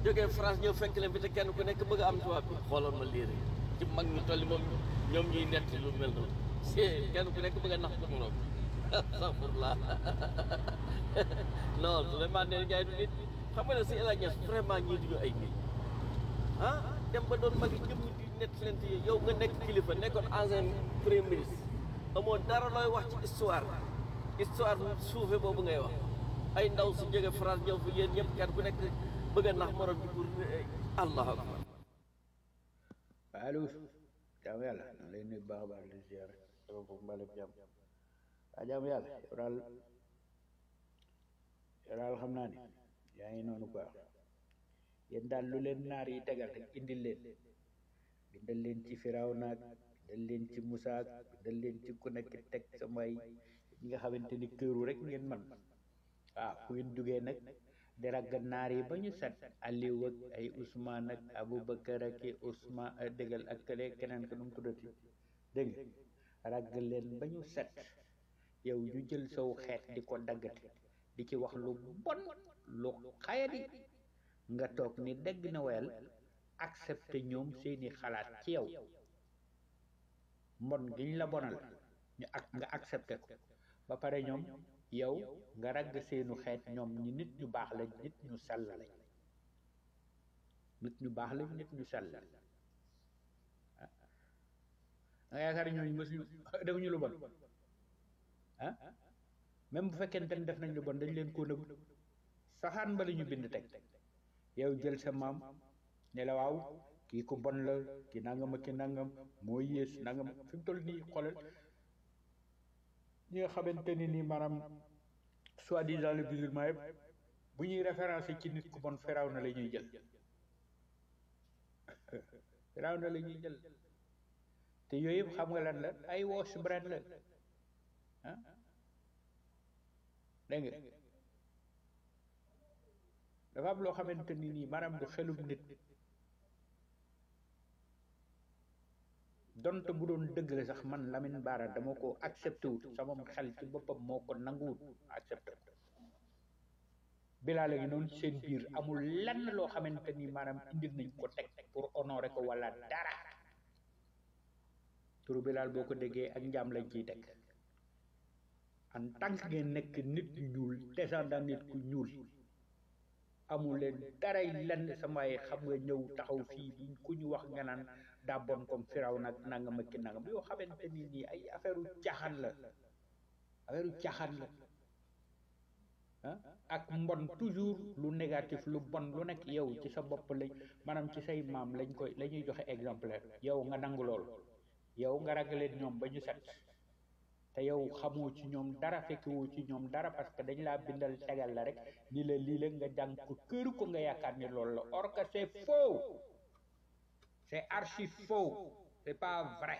jógee France ñëw fekk leen fi te kenn ku nekk bëgg a am tubaab bi xooloon ma lii rek ci mag ñu tolli moom ñoom ñuy nett lu mel noonu c'est kenn ku nekk bëgg a nax sa morom astaghfirullah non Souleymane Ndéné Ndiaye du nit xam nga ne si El Hadj Niass vraiment ñii duñu ay nit ah dem ba doon mag ñëpp ñu di nett leen ci yow nga nekk kilifa nekkoon ancien premier ministre amoo dara looy wax ci histoire histoire suufe boobu ngay wax ay ndaw si jóge France ñëw fi yéen ñëpp kenn ku nekk bëgg a nax morom bi pour allahu akbar allo jaamu yàlla na lay nuyu baax a baax di ziar dafa foofu mbalem jàmm waa jaamu yàlla yow daal yow daal xam naa ni yaa ngi noonu quoi yéen daal lu leen naar yi tegal rek indil leen bindal leen ci firaw naag bindal leen ci Musa ak bindal leen ci ku nekk teg samay ñi nga xamante ni këru rek ngeen man waaw ku ngeen jugee nag di ragg naar yi ba ñu set Aliou ak ay Ousmane ak Aboubacar ak i Ousmane dëggal ak kële keneen ko nu mu tuddati dégg nga ragg leen ba ñu set yow ñu jël saw xeet di ko daggate di ci wax lu bon lu xayadi nga toog ni dégg na wel accepté ñoom seeni xalaat ci yow mbon giñ la bonal ñu ak nga accepté ko ba pare ñoom yow nga ragg seenu xeet ñoom ñi nit ñu baax lañ nit ñu sell lañ nit ñu baax lañ nit ñu sell lañ ah nga yaakaar ñooñu mësuñu defuñu lu bon ah même bu fekkente ne def nañ lu bon dañ leen koo nëbb saxaan ba la ñu bind teg yow jël sa maam ne la waaw kii ku bon la ki nangam ak ki nangam moo yées nangam fi mu toll nii xoolal ñi nga xamante ni nii maanaam soi-disant le musulman yëpp bu ñuy référencé ci nit ku bon firaw na la ñuy jël firaw na la ñuy jël te yooyu yëpp xam nga lan la ay wash brand la ah dégg nga dafa am loo xamante ni nii maanaam du xelum nit donte bu doon dëgg la sax man Lamine Bara dama ko accepté wut sama xel ci boppam moo ko nanguwut accepté ko bilaa léegi noonu ci seen biir amul lenn loo xamante ni maanaam indil nañ ko teg pour honorer ko wala dara turu bilaal boo ko déggee ak njaam lañ ciy teg en tant que ngeen nekk nit ñu ñuul descendant nit ku ñuul amul leen daray lenn samay xam nga ñëw taxaw fii bi ku ñu wax nga naan daa bon comme firaw nag nangam ak ki nangam yoo xamante ni nii ay affaire u caaxaan la affaire u caaxaan la ah ak mbon toujours lu négatif lu bon lu nekk yow ci sa bopp lañ maanaam ci say maam lañ koy la ñuy joxe exemplaire yow nga nangu lool yow nga ragaleen ñoom ba ñu set te yow xamoo ci ñoom dara fekkewoo ci ñoom dara parce que dañ laa bindal tegal la rek ni la lii la nga jàng ko këru ko nga yaakaar ni loolu la or que c'est faux c'est archi faux c'est pas vrai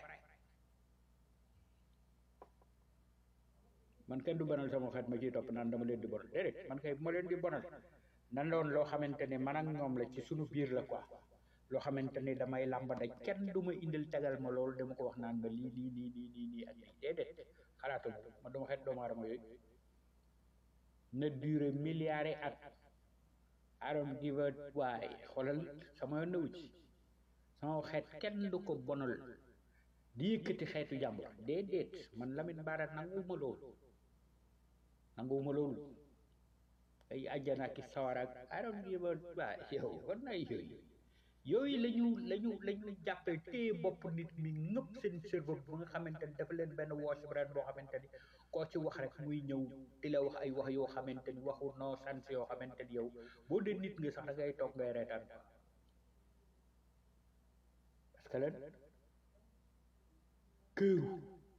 man kenn du bonal sama xeet ma ciy topp naan dama leen di bonal déedéet man kay bu ma leen di bonal nan doon loo xamante ne man ak ñoom la ci sunu biir la quoi loo xamante ni damay làmba daj kenn du ma indil tegal ma loolu dama ko wax naan ma lii lii lii lii lii lii ak lii déedéet xalaatu ma dama xeet doomu aadama yooyu na duré milliards at I don't give a waay xoolal sama yoon newu ci sama xeet kenn du ko bonal di yëkkati xeetu jàmbur déedéet man Lamine Bara nanguwuma loolu nanguwuma loolu ay àjjana ki sawara ak I don't give a waay yow war na yooyu yooyu la ñu la ñu la ñu jàppee téye bopp nit mi ngëpp seen cerveau bu nga xamante ni dafa leen benn wash brand boo xamante ni koo ci wax rek muy ñëw di la wax ay wax yoo xamante ni waxu noo sans yoo xamante ni yow boo dee nit nga sax da ngay toog ngay reetaan parce que leen këru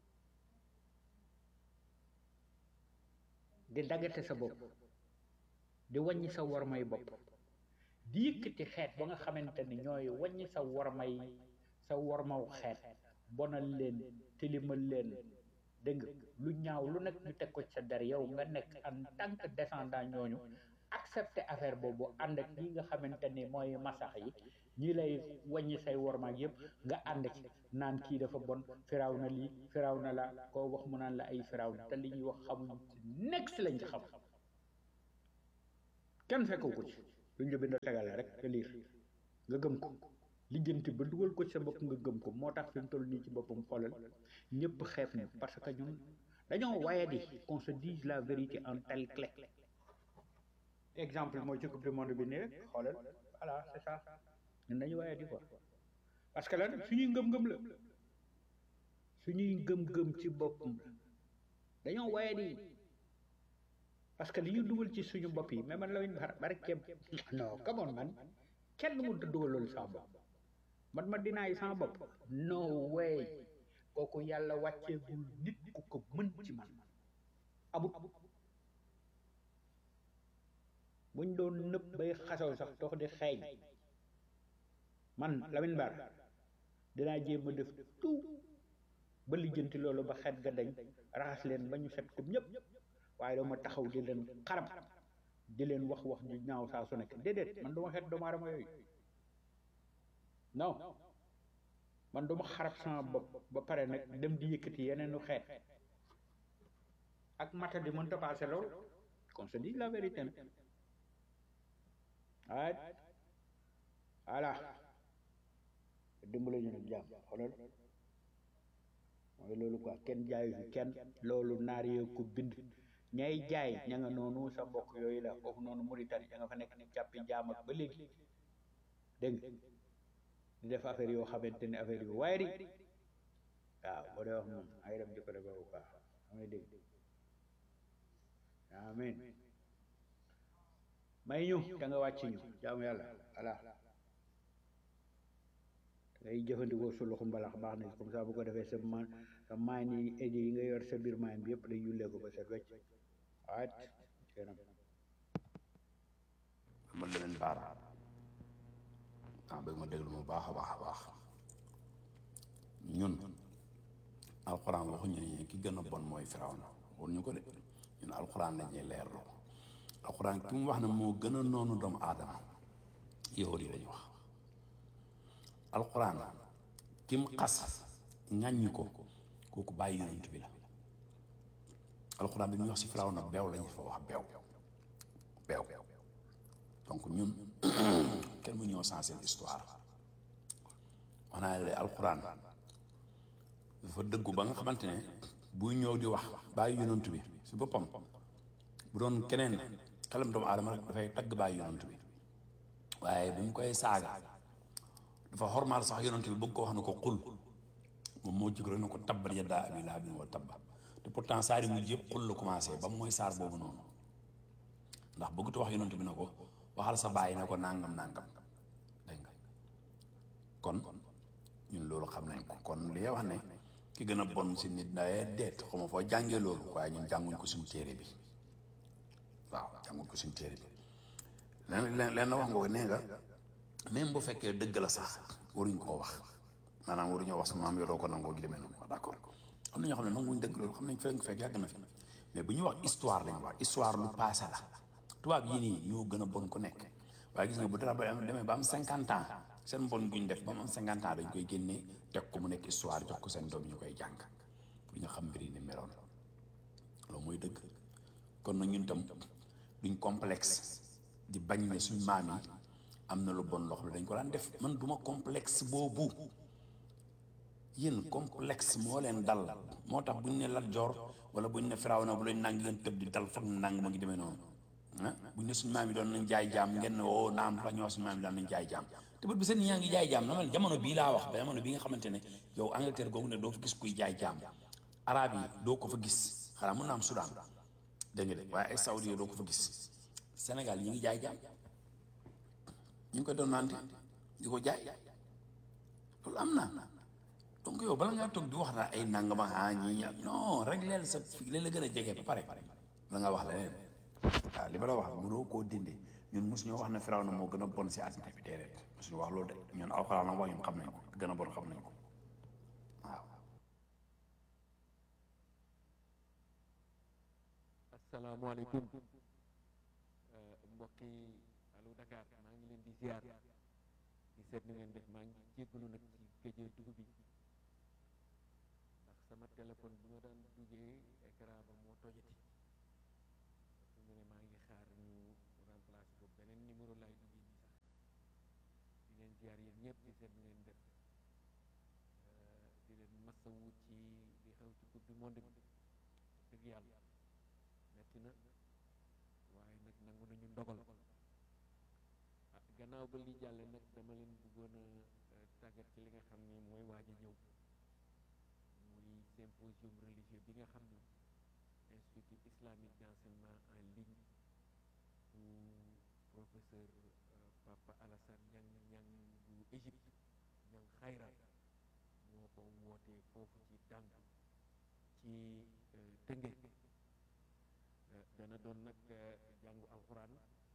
di daggate sa bopp di wàññi sa war may bopp di yëkkati xeet ba nga xamante ni ñooy wàññi sa wormay sa wormaw xeet bonal leen tilimal leen dégg nga lu ñaaw lu nekk ñu teg ko ci sa der yow nga nekk en tant que descendant ñooñu accepter affaire boobu ànd ak ñi nga xamante ni mooy masax yi ñi lay wàññi say wormaak yëpp nga ànd ci naan kii dafa bon firaw na lii firaw na la koo wax mu naan la ay firaw na te li ñuy wax xamuñ ci next lañ ci xam kenn fekku ko ci luñ la bind tegal la rek nga liir nga gëm ko lijjanti ba dugal ko ci sa bopp nga gëm ko moo tax fi mu toll nii ci boppam xoolal ñëpp xeeb ñu parce que ñun dañoo waye di qu'on se dise la vérité en telle clé exemple mooy ci coupe du monde bi nii rek xoolal voilà c'est ça ñun dañu waye di quoi parce que lan suñuy ngëm-ngëm la suñuy ngëm-ngëm ci boppam la dañoo waye di parce que li ñu dugal ci suñu bopp yi mais man la bar barkeem non come on man kenn mu dugal loolu sama bopp man ma dinaay sama bopp no way kooku yàlla wàcceegul nit ku ko mën ci man amut buñ doon nëpp bay xasaw sax dox di xeeñ man Lamine Bara dinaa jéem a def tout ba lijjanti loolu ba xet ga dañ raxas leen ba ñu set ko ñëpp waaye dama taxaw di leen xarab di leen wax wax ju ñaaw saa su nekk déedéet man duma xet doomu aadama yooyu non man duma xarab sama bopp ba pare nag dem di yëkkati yeneenu xeet ak mata di mënta passé loolu qu'on se dit la vérité nag waaye voilà dimbale ñu nag jàmm xoolal mooy loolu quoi kenn jaayu fi kenn loolu naar yee ko bind ñay jaay ña nga noonu sa mbokk yooyu la foofu noonu Mauritanie ña nga fa nekk ni càppi jaam ak ba léegi dégg nga di def affaire yoo xamante ne affaire yu waaye di waaw boo dee wax moom ay dem di ko defee bu baax amay dégg amin may ñu da nga wàcc ñu jaamu yàlla voilà ngay jëfandikoo su loxo mbalax baax na comme ça bu ko defee sa man sa maan yi eji yi nga yor sa biir maan bi yëpp day yullee ko ba set wecc waat kenam man leen baara ah bëgg ma déglu mu baax a baax a baax ñun alxuraan waxuñu ne ki gën a bon mooy firawna waxuñu ñu ko de ñun alxuraan lañuy leerlu alxuraan ki mu wax ne moo gën a noonu doomu aadama yahudi yi lañu wax alxuraan ki mu xas ŋàññi ko kooku bàyyi yonent bi la alxuraan bi muy wax si firawna beew lañu fa wax beew beew donc ñun kenn mu ñëw sensé histoire wax naa ne alxuraan dafa dëggu ba nga xamante ne buy ñëw di wax bàyyi yonent bi si boppam bu doon keneen xelam doomu aadama rek dafay tagg bàyyi yonent bi waaye bu mu koy saaga dafa xormaal sax yonent bi bëgg ko wax na ko xul moom moo jóg rek na ko tabbat yadaa abii lahabin wa tabba te pourtant saar yi mujj yëpp xul la commencé ba mooy saar boobu noonu ndax bëggut wax yonent bi na ko waxal sa bàyyi na ko nangam nangam dégg nga kon ñun loolu xam nañ ko kon li wax ne ki gën a bon si nit dayee deet xaw ma foo jàngee loolu waaye ñun jànguñ ko suñu téere bi waaw jànguñ ko suñu téere bi leen leen leen wax nga ko nee nga même bu fekkee dëgg la sax waruñ koo wax maanaam waruñoo wax sa maam yoroo ko nangoo gi demee noonu d'accord am na ñoo xam ne nanguñ dëgg loolu xam nañ fekk fekk yàgg na fi mais bu ñuy wax histoire lañ wax histoire lu passé la tubaab yii nii ñoo gën a bon ku nekk waaye gis nga bu dara ba am demee ba am cinquante ans seen mbon guñ def ba mu am cinquante ans dañ koy génnee teg ko mu nekk histoire jox ko seen doom ñu koy jàng pour ñu xam mbir yi ni meloon loolu mooy dëgg kon nag ñun tam duñ complexe di bañ ne suñ maam yi am na lu bon loxo bi dañ ko daan def man duma complexe boobu yéen complexe moo leen dal moo tax buñ ne Lat Joor wala buñ ne Firawna bu leen nang ngeen tëb di dal foog na nang ma ngi demee noonu ah buñ ne suñu maam yi doon nañ jaay jaam ngeen ne woo naam la ñu wax suñu maam yi daan nañ jaay jaam te bët bi seen yaa ngi jaay jaam na mel jamono bii laa wax ba jamono bii nga xamante ne yow Angleterre googu ne doo fa gis kuy jaay jaam arab yi doo ko fa gis xanaa mun naa am Soudan dégg nga de waaye ay Saoudi doo ko fa gis Sénégal ñi ngi jaay jaam ñu ngi koy doon naan di ko jaay loolu am na donc yow bala ngaa toog di wax naa ay nangama ah ñii non rek leen sa fi leen la gën a jege ba pare la nga wax leneen waaw li ma la wax mënoo koo dindi ñun mosu ñoo wax ne firaw na moo gën a bon si àddina bi déedéet mosuñu wax loolu de ñun alxuraan la wax ñun xam nañ ko gën a bon xam nañ ko waaw asalaamaaleykum mbokki allo Dakar maa ngi leen di ziar di seet ni ngeen def maa ngi jéggalu nag ci géjee dugub bi ndax sama téléphone bi ma daan duggee écran ba moo tojati su mu ne maa ngi xaar ñu remplacer ko beneen numéro laay duggee ñëpp di seet nu ngeen def di leen masawu ci li xew ci coupe du monde bi dëgg yàlla metti na waaye nag nangu nañu ndogal ah gannaaw ba li jàlle nag dama leen bëggoon a tàggat ci li nga xam ni mooy waaj a ñëw muy symposium religieux bi nga xam ni institut islamique d'enseignement en ligne bu professeur Papa Alassane Niang Niang bu Égypte Niang xayra moo ko wootee foofu ci dànk ci Tëngéej dana doon nag jàngu alxuraan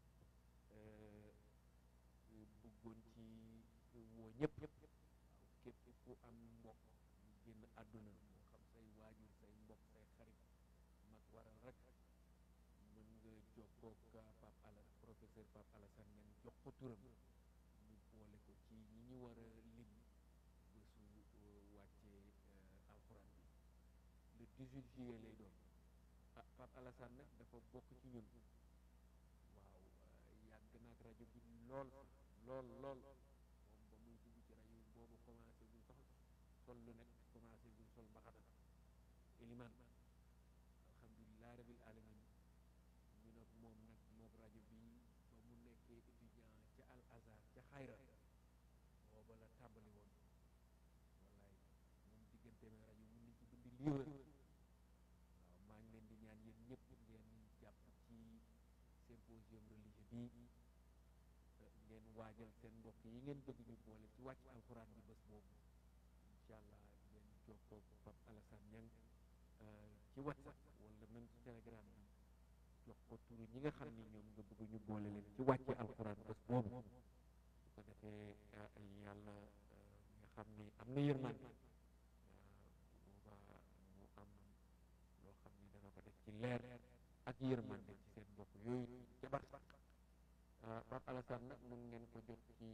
bëggoon ci woo ñëpp képp ku am mbokk ñu génn àdduna moo xam say waajur say mbokk say xarit mag waral rek mën nga jokkoog Pape Ala professeur Pape Alassane Niang jox ko turam ñu boole ko ci ñi ñu war a lim bésu wàccee alxuraan bi le 18 juillet lay doon ah Pape Alassane nag dafa bokk ci ñun waaw yàgg naag rajo bi lool lool lool moom ba muy dugg ci rajo bi boobu commencé buñ sax sol lu nekk commencé buñ sol mbaxana iliman alhamdulilah rabil alamin ñu nag moom nag mook rajo bi ba mu nekkee étudiant ca al azhar ca xayra booba la tàmbali woon wallaay moom diggante me rajo mun nañ ci bindi livre waaw maa ngi leen di ñaan yéen ñëpp ngeen jàpp ci symposium religieux bi ngeen waajal seen mbokk yi ngeen bëgg ñu boole ci wàcc alxuraan bi bés boobu incha allah ngeen jokkoo Pape Alassane Niang ci whatsapp wala même ci telegram bi jox ko turu ñi nga xam ni ñoom nga bëgg ñu boole leen ci wàcc alxuraan bés boobu su ko defee yàlla nga xam ni am na yërmande boobaa mu am loo xam ni dana ko def ci leer ak yërmande ci seen mbokk yooyu ca bar Pape Alassane nag mën ngeen ko jot ci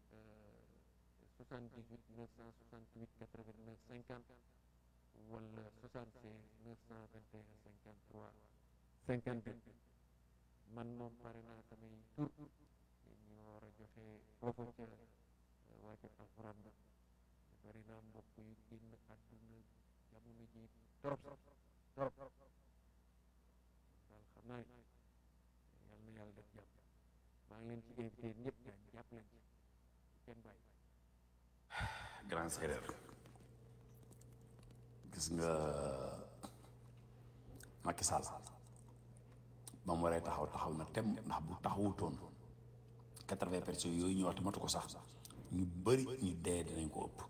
78 968 89 50 wala 76 921 53 52 man moom pare naa samay tur ñu war a joxe foofu ca wàcce alxuraan ba bari naa mbokk yu génn àdduna jamono ji torop torop daal xam naa yal na yàlla def jàmm maa ngi leen ci invité ñëpp daal jàpp leen ci kenn bàyyi grand séeréer gis nga Macky Sall ba mu waree taxaw taxaw na tem ndax bu taxawutoon quatre-vingts personnes yooyu ñu wax matu ko sax ñu bëri ñu dee dinañ ko ëpp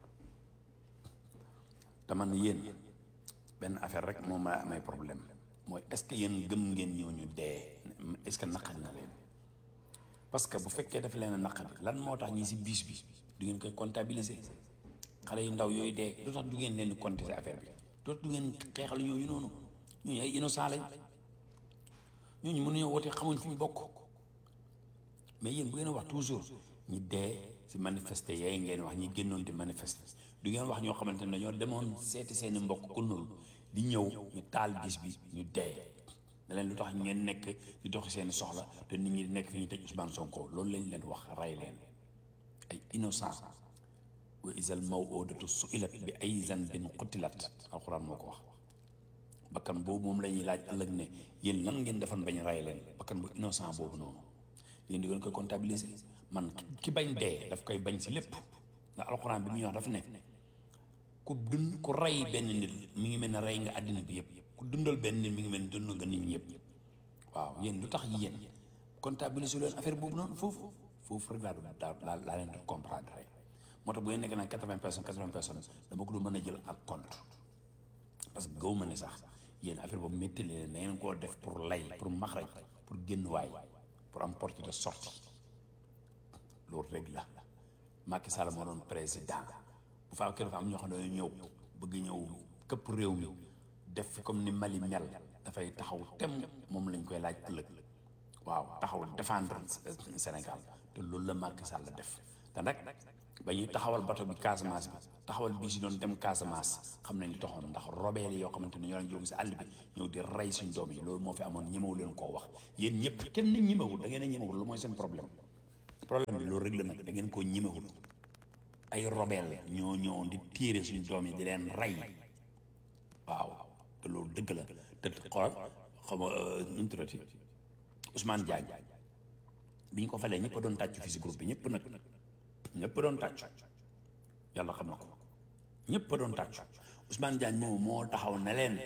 te man yéen benn affaire rek moom may amay problème mooy est-ce que yéen gëm ngeen ñëw ñu dee est-ce que naqari na leen parce que bu fekkee dafa leen a naqari lan moo tax ñi si biis bi du ngeen koy comptabiliser xale yu ndaw yooyu dee lu tax du ngeen leen di compter affaire bi dootu du ngeen xeexal ñooñu noonu ñooñu ay innocent lañ ñooñu mënuñoo woote xamuñ fu ñu bokk mais yéen bu ngeen wax toujours ñi dee si manifester yaay ngeen wax ñi génnoon di manifester du ngeen wax ñoo xamante ne dañoo demoon seeti seeni mbokk ku nul di ñëw ñu taal bis bi ñu dee da leen lu tax ngeen nekk di doxi seeni soxla te nit ñi di nekk fi ñu tëj Ousmane Sonko loolu lañ leen wax rey leen ay innocent wa isal maw'udatu su'ilat bi ay zanbin qutilat alxuraan moo ko wax bakkan boobu moom la ñuy laaj ëllëg ne yéen lan ngeen defan bañ rey leen bakkan bu innocent boobu noonu yéen di ngeen koy comptabiliser man ki bañ dee daf koy bañ si lépp nga alxuraan bi muy wax dafa ne ku dund ku rey benn nit mi ngi mel ne rey nga àddina bi yëpp ku dundal benn nit mi ngi mel ne dund nga nit ñi yëpp waaw yéen lu tax yéen comptabiliser leen affaire boobu noonu foofu foofu rek laa doon laa laa leen di comprendre rek moo tax bu ngeen nekk nag quatre-vingts personnes quatre-vingts personnes dama ko du mën a jël ak compte parce que gaw ma ne sax yéen affaire boobu métti leen da ngeen koo def pour lay pour maxraj pour génn waay pour am porte de sortie loolu rek la Macky Sall moo doon président bu faa dafa am ñoo xam ne dañoo ñëw bëgg ñëw këpp réew mi def fi comme ni Mali mel dafay taxaw tem moom lañ koy laaj ëllëg waaw taxaw défendre Sénégal te loolu la Macky Sall def te nag ba ñuy taxawal bato bi Casamance bi taxawal bii si doon dem Casamance xam nañ li taxoon ndax robeel yi yoo xamante ne ñoo leen jóge si àll bi ñëw di rey suñ doom yi loolu moo fi amoon ñemewu leen koo wax yéen ñëpp kenn ñemewul da ngeen a ñemewul lu mooy seen problème problème bi loolu rek la nag da ngeen koo ñemewul ay rebelle ñoo ñëwoon di tiire suñu doom yi di leen rey waaw te loolu dëgg la te xoolal xam nga nu mu tuddati Ousmane Diagne bi ñu ko falee ñëpp a doon tàccu fii si groupe bi ñëpp nag ñëpp a doon tàccu yàlla xam na ko ñëpp a doon tàccu Ousmane Diagne moom moo taxaw ne leen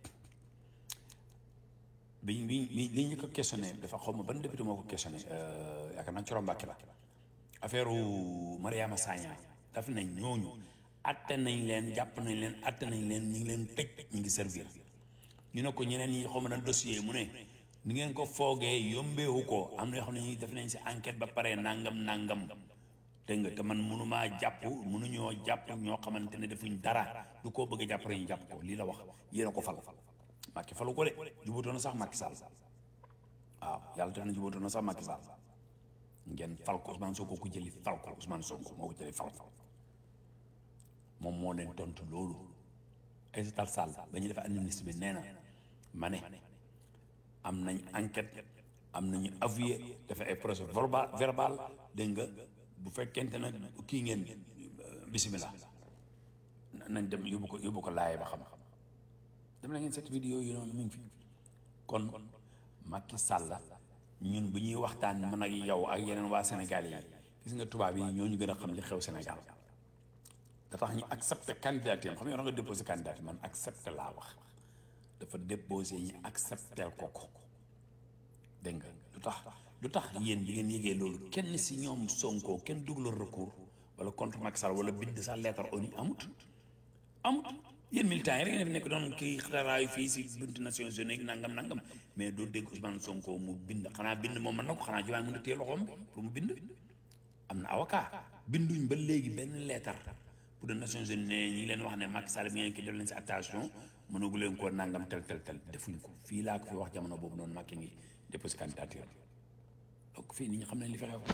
bi bi bi li ñu ko questionné dafa xaw ma ban député moo ko questionné yaakaar naa Coro Mbàkke la affaire Mariama Sagna daf nañ ñooñu atte nañ leen jàpp nañ leen atte nañ leen ñu ngi leen tëj ñu ngi servir ñu ne ko ñeneen ñi xaw ma na dossier mu ne ni ngeen ko foogee yombeewu ko am na yoo xam ne ñuy def nañ si enquête ba pare nangam nangam dégg nga te man mënumaa jàpp mënuñoo jàpp ñoo xamante ne defuñ dara du koo bëgg a jàpp rek ñu jàpp ko lii la wax yéen a ko fal Macky falu ko de jubóotoo na sax Macky Sall waaw yàlla def na jubóotoo na sax Macky Sall ngeen fal ko Ousmane Sonko ko jëli fal ko Ousmane Sonko moo ko jëli fal ko moom moo leen tontu loolu Aïssata Tall Sall ba ñu def administre bi nee na ma ne am nañ enquête am nañu avoué dafa ay procès verbal verbal dégg nga bu fekkente nag kii ngeen bisimilah nañ dem yóbbu ko yóbbu ko laay ba xam dem na ngeen seet vidéo yi noonu mu ngi fi kon Macky Sall ñun bu ñuy waxtaan man ak yow ak yeneen waa Sénégal yi gis nga tubaab yi ñoo ñu gën a xam li xew Sénégal da tax ñu accepté candidature xam nga nga déposé candidature man accepté laa wax dafa déposé ñu accepté ko ko dégg nga lu tax lu tax yéen bi ngeen yëgee loolu kenn si ñoom Sonko kenn dugalul recours wala contre Macky Sall wala bind sa lettre ONU amut amut yéen militants yi rek ngeen fi nekk doon kii xaraayu fii si buntu Nations Unies nangam nangam mais doo dégg Ousmane Sonko mu bind xanaa bind moom mën na ko xanaa jiwaay mën na téye loxoom pour mu bind am na avocat binduñ ba léegi benn lettre pour les Nations Unies ne ñi leen wax ne Macky Sall bi ngeen ki def leen si attention mënagu leen koo nangam tel tel tel defuñ ko fii laa ko fi wax jamono boobu noonu Macky ngi déposé candidature donc fii nit ñi xam nañ li fi xew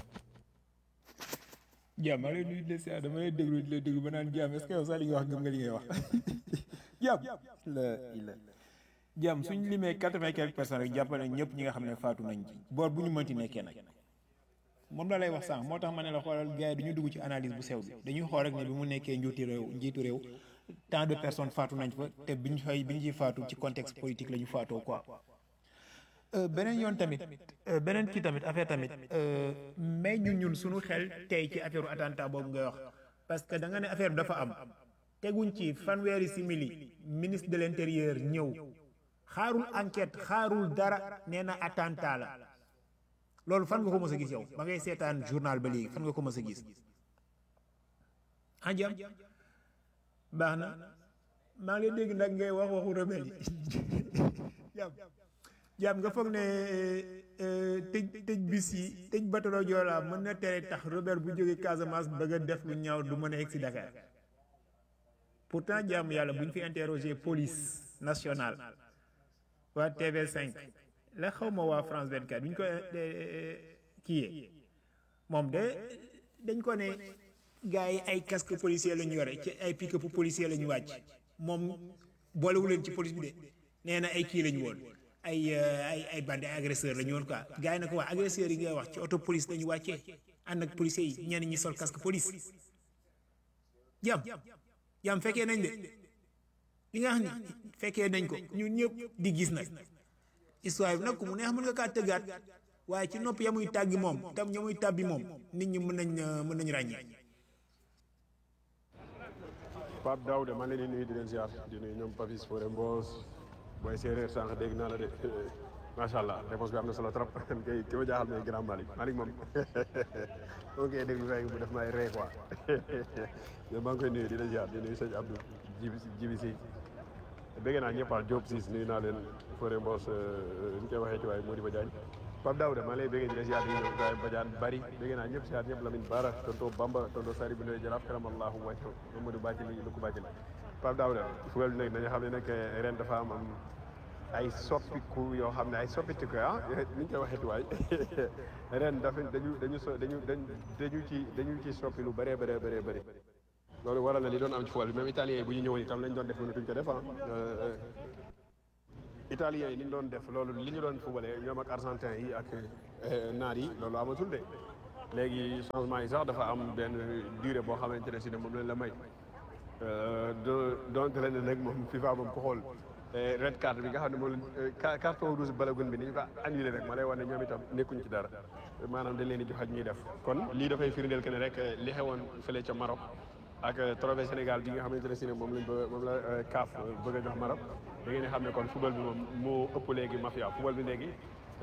jaam maa ngi lay nuyu di la siyaar dama lay déglu di la déglu ba naan jaam est-ce que yow sax li nga wax gëm nga li ngay wax jaam la la jaam suñ limee quatre-vingt quelques personnes rek jàppale ñëpp ñi nga xam ne faatu nañ ci boor bu ñu mënti nekkee nag moom la lay wax sànq moo tax ma ne la xoolal gars yi duñu dugg ci analyse bu sew bi dañuy xool rek ne bi mu nekkee njuuti réew njiitu réew tant de personnes faatu nañ fa te biñ fay bi ñu ciy faatu ci contexte politique la ñu faatoo quoi beneen yoon tamit beneen kii tamit affaire tamit mais ñun ñun suñu xel tey ci affaire attentat boobu ngay wax parce que da nga ne affaire bi dafa am teguñ ci fanweeri simili ministre de l'intérieur ñëw xaarul enquête xaarul dara nee na attentat la loolu fan nga ko mës a gis yow ba ngay seetaan journal ba léegi fan nga ko mës a gis ah jam baax na maa ngi lay dégg nag ngay wax waxu rebelle yi jaam nga foog ne tëj tëj bis yi tëj batalo Joola mën na tere tax Robert bu jógee Casamance bëgg a def lu ñaaw du mën a egg si Dakar pourtant jaam yàlla bu ñu fi interroger police nationale waa TV5 la xaw ma waa France 24 bu ñu ko kiyee moom de dañ ko ne gars yi ay casque policier la ñu yore ci ay pick-up policier la ñu wàcc moom boolewu leen ci police bi de nee na ay kii la ñu woon ay ay ay bande ay agresseur la ñu woon quoi gars yi nag waa agresseurs yi ngay wax ci auto police la ñu wàccee ànd ak policiers yi ñenn ñi sol casque police jam jam fekkee nañ de li nga xam ni fekkee nañ ko ñun ñëpp di gis nag histoire bi nag ku mu neex mën nga kaa tëggaat waaye ci nopp ya muy tàggi moom tam ña muy tàbbi moom nit ñi mën nañ mën nañ ràññee Pape Daouda maa ngi leen di nuyu di leen ziar di nuyu ñoom Papis Fodé Mbos booy séeréer sànq dégg naa la de macha allah réponse bi am na solo trop kay ki ma jaaxal mooy grand Malick Malick moom ok déglu fekk bu def may ree quoi mais maa ngi koy nuyu di la ziar di nuyu sëñ Abdou Jibi Jibi si bëgg naa ñëpp ah Diop siis nuyu naa leen Fodé Mbos ñu koy waxee ci waaye Modibo Diagne Pape Daouda maa lay bëggee di la ziar di nuyu Ibrahima Badiane bari bëgg naa ñëpp ziar ñëpp Lamine Bara tonto Bamba tonto Sari bu Ndoye Jaraaf karamallahu wajhu Mamadou Bacili lu ko Bacili Pape Daouda fugal bi nag dañu xam ne nag ren dafa am am ay soppiku yoo xam ne ay soppitiku ah ni ñu koy waxee tuwaay ren dafa dañu dañu so dañu dañu ci dañu ci soppi lu bëree bëree bëree bëri loolu waral na li doon am ci football bi même italien yi bu ñu ñëwoon itam lañ doon def mënu duñ ko def ah italien yi li ñu doon def loolu li ñu doon footballee ñoom ak argentin yi ak naar yi loolu amatul de léegi changement yi sax dafa am benn durée boo xamante ne si ne moom lañ la may do donte la ne nag moom FIFA moom ko xool red card bi nga xam ne moom la carton rouge balagun bi ni ñu ko annulé rek ma lay wax ne ñoom itam nekkuñ ci dara maanaam dañ leen di jox ak ñuy def kon lii dafay firndeel que ne rek li xewoon fële ca Maroc ak trophée Sénégal bi nga xamante ne si ne moom lañ bëgg moom la CAF bëgg a jox Maroc da ngeen di xam ne kon football bi moom moo ëpp léegi mafia football bi léegi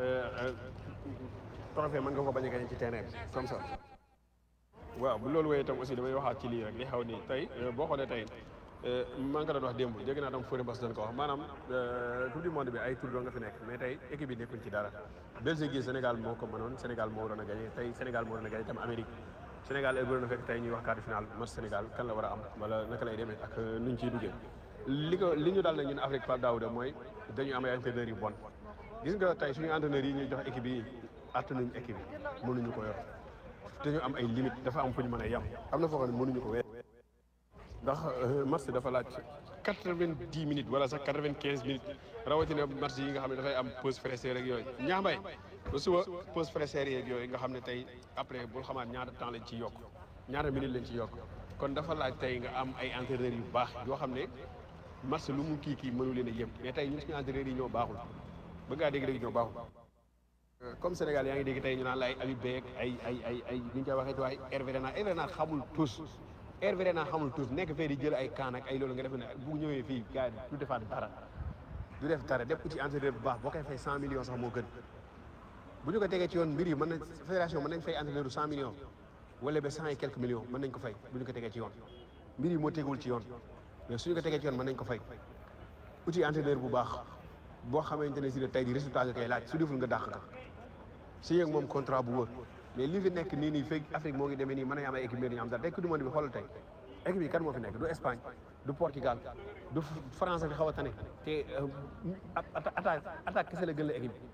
trophée mën nga ko bañ a gagné ci terrain bi comme ça waaw bu loolu wooyee itam aussi damay waxaat ci lii rek li xaw nii tey boo xoolee tey maa ngi ko doon wax démb dégg naa tam Fodé Bass doon ko wax maanaam coupe du monde bi ay tour doo nga fi nekk mais tey équipe yi nekkuñ ci dara Belgique gi Sénégal moo ko mënoon Sénégal moo waroon a gagné tey Sénégal moo waroon a gagné tam Amérique Sénégal heure bu doon fekk tey ñuy wax quart de finale match Sénégal kan la war a am wala naka lay demee ak nuñ ciy duggee li ko li ñu daal nag ñun Afrique Pape Daouda mooy dañu am ay entraîneurs yu bon gis nga tey suñu entraîneurs yi ñuy jox équipe yi attanuñ équipe yi mënuñu ko yor dañu am ay limite dafa am fu ñu mën a yem am na foo xam ne mënuñu ko weer ndax match dafa laaj quatre-vingt-dix minutes wala sax quatre-vingt-quinze minutes rawatina match yi nga xam ne dafay am pause fraîcheur rek yooyu ñaambay ba suba pause fraîcheur yeeg yooyu nga xam ne tey après bul xamaat ñaata temps lañ ci yokk ñaata minutes lañ ci yokk kon dafa laaj tey nga am ay entraîneurs yu baax yoo xam ne match lu mu kii kii mënu leen a yem mais tey ñun suñu entraîneurs yi ñoo baaxul ba ngaa dégg-dégg ñoo baaxul comme Sénégal yaa ngi dégg tey ñu naan la ay Habib Beye ay ay ay ay ni ñu koy waxee waaye Hervé Renard Hervé Renard xamul tous Hervé Renard xamul tous nekk fee di jël ay kaan ak ay loolu nga def ne bu ñëwee fii gars yi du defaat dara du def dara def ko ci entraîneur bu baax boo koy fay cent millions sax moo gën bu ñu ko tegee ci yoon mbir yi mën nañ fédération mën nañ fay entraîneur bu cent millions wala ba cent et quelques millions mën nañ ko fay bu ñu ko tegee ci yoon mbir yi moo tegul ci yoon mais suñu ko tegee ci yoon mën nañ ko fay uti entraîneur bu baax boo xamante ne si ne tey di résultat nga koy laaj su deful nga dàq ka si yéeg moom contrat bu wóor mais li fi nekk nii nii fekk Afrique moo ngi demee nii mën nañu am ay équipe ñu am dara tey coupe du monde bi xoolal tey équipe yi kan moo fi nekk du Espagne du Portugal du France fi xaw a tane te attaque attaque kese la gën la équipe bi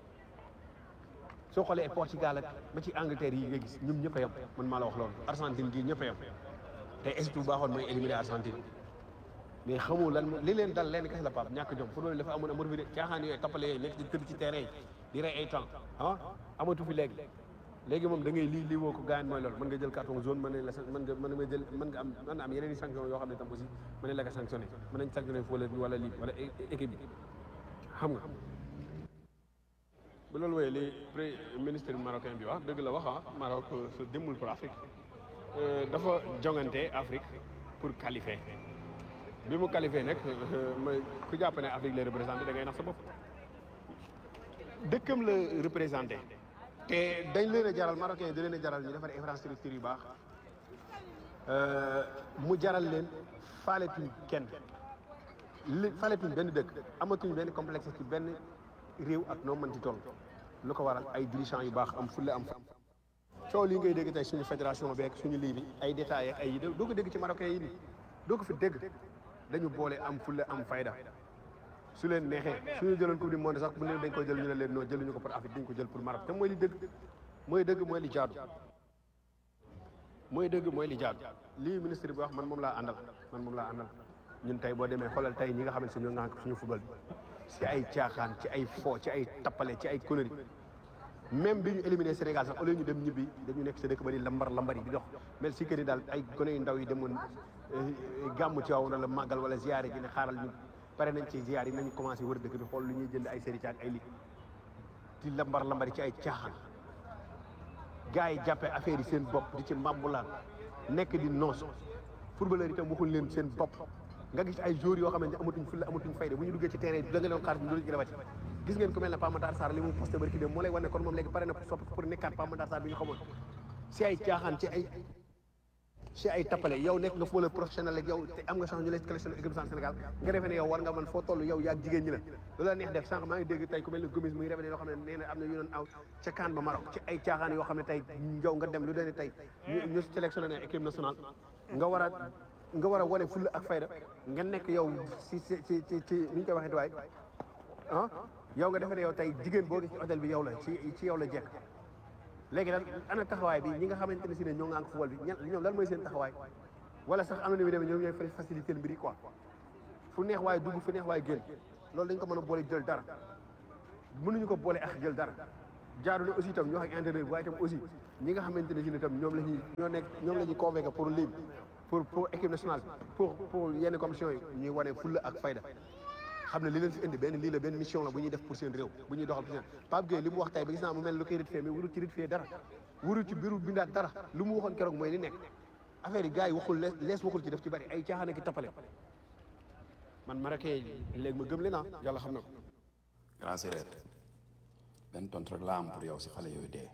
soo xoolee Portugal ak ba ci Angleterre yi nga gis ñoom ñëpp a yem man maa la wax loolu Argentine gii ñëpp a yem tey Égypte bu baaxoon mooy éliminer Argentine mais xamoo lan li leen dal leen kese la Pape ñàkk jom football dafa amoon amatu fi de caaxaan yooyu tappale yooyu nekk di tëdd ci terrain yi di rey ay temps ah amatu fi léegi léegi moom da ngay lii lii woo ko gaañ mooy loolu mën nga jël carton jaune mën nañ la mën nga mën nga jël mën nga am mën na am yeneen i sanction yoo xam ne tam aussi mën nañ la ko sanctionné mën nañ sanctionné wala wala lii wala équipe bi xam nga bu loolu wooyee li pré ministre marocain bi wax dëgg la wax ah Maroc su demul pour Afrique dafa jongante Afrique pour qualifier bi mu qualifié nag ma ku jàpp ne Afrique la représenté da ngay nax sa bopp dëkkam la représenté te dañ leen a jaral marocain da leen a jaral ñu defar infrastructure yu baax mu jaral leen faaletuñ kenn li faaletuñ benn dëkk amatuñ benn complexe ci benn réew ak noo mënti toll lu ko waral ay dirigeants yu baax am fulle am fa coow lii ngay dégg tey suñu fédération beeg suñu lii bi ay détails ak ay yi doo ko dégg ci marocain yi nii doo ko fi dégg dañu boole am fulle am fayda su leen neexee suñu jëloon coupe du monde sax bu ne dañ koy jël ñu ne leen non jëluñu ko pour Afrique dañ ko jël pour Maroc te mooy li dëgg mooy dëgg mooy li jaadu mooy dëgg mooy li jaadu lii ministre bi wax man moom laa àndal man moom laa àndal ñun tey boo demee xoolal tey ñi nga xamante ne ñoo ngànk suñu football bi ci ay caaxaan ci ay fo ci ay tappale ci ay conneries même bi ñu éliminé Sénégal sax au lieu ñu dem ñibbi dañu nekk sa dëkk ba di lambar lambar yi di dox mel si que ni daal ay gone yu ndaw yi demoon gàmmu ci waaw wala màggal wala ziyaare ji ne xaaral ñu pare nañ ci ziyaar yi nañu commencé wër dëkk bi xool lu ñuy jënd ay sëriñ ak ay li di lambar lambar ci ay caaxaan gars yi jàppee affaire yi seen bopp di ci mbambulaan nekk di noos footballeur itam waxuñ leen seen bopp nga gis ay joueurs yoo xamante ne amatuñ fulla amatuñ fayda bu ñu duggee ci terrain bi da nga leen xaar ñu ci dawati gis ngeen ku mel ne Pape Matar Sarr li mu posté barki dem moo lay wan ne kon moom léegi pare na sopp pour nekkaat Pape Matar Sarr bi ñu xamoon si ay caaxaan ci ay si ay tappale yow nekk nga footballeur professionnel ak yow te am nga chance ñu lay sélectionné équipe nationale Sénégal nga defee ne yow war nga mën foo toll yow yaag jigéen ñi la loolu la neex def sànq maa ngi dégg tey ku mel ne Gomis muy révélé yoo xam ne nee na am na yu doon aw ca CAN ba Maroc ci ay caaxaan yoo xam ne tey yow nga dem lu dee tey ñu ñu sélectionné équipe nationale nga war a nga war a wane fulla ak fayda nga nekk yow si si ci ci ci ni ñu koy waxee waay ah yow nga defee ne yow tey jigéen boo gis ci hôtel bi yow la ci ci yow la jekk léegi nag ana taxawaay bi ñi nga xamante ne si ne ñoo ngi ànd football bi ñan ñoom lan mooy seen taxawaay wala sax am na ni muy demee ñoom ñooy facilité mbir yi quoi fu neex waaye dugg fu neex waaye génn loolu dañ ko mën a boole jël dara mënuñu ko boole ak jël dara jaaru ne aussi itam ñu wax ak entraîneur bi waaye itam aussi ñi nga xamante ne si ne tam ñoom la ñuy ñoo nekk ñoom la ñuy convoqué pour lii pour pour équipe nationale bi pour pour yenn commission yi ñuy wane fulla ak fayda xam ne li leen fi indi benn lii la benn mission la bu ñuy def pour seen réew bu ñuy doxal pour seen Pape Gueye li mu wax tey ba gis naa mu mel lu koy rit mais wurul ci rit fee dara wurul ci biiru bindaat dara lu mu waxoon keroog mooy li nekk affaire yi gars yi waxul lees lees waxul ci def ci bari ay caaxaan ki tappale man marakee léegi ma gëm leen ah yàlla xam na ko grand séeréer benn tontu rek laa am pour yow si xale yooyu dee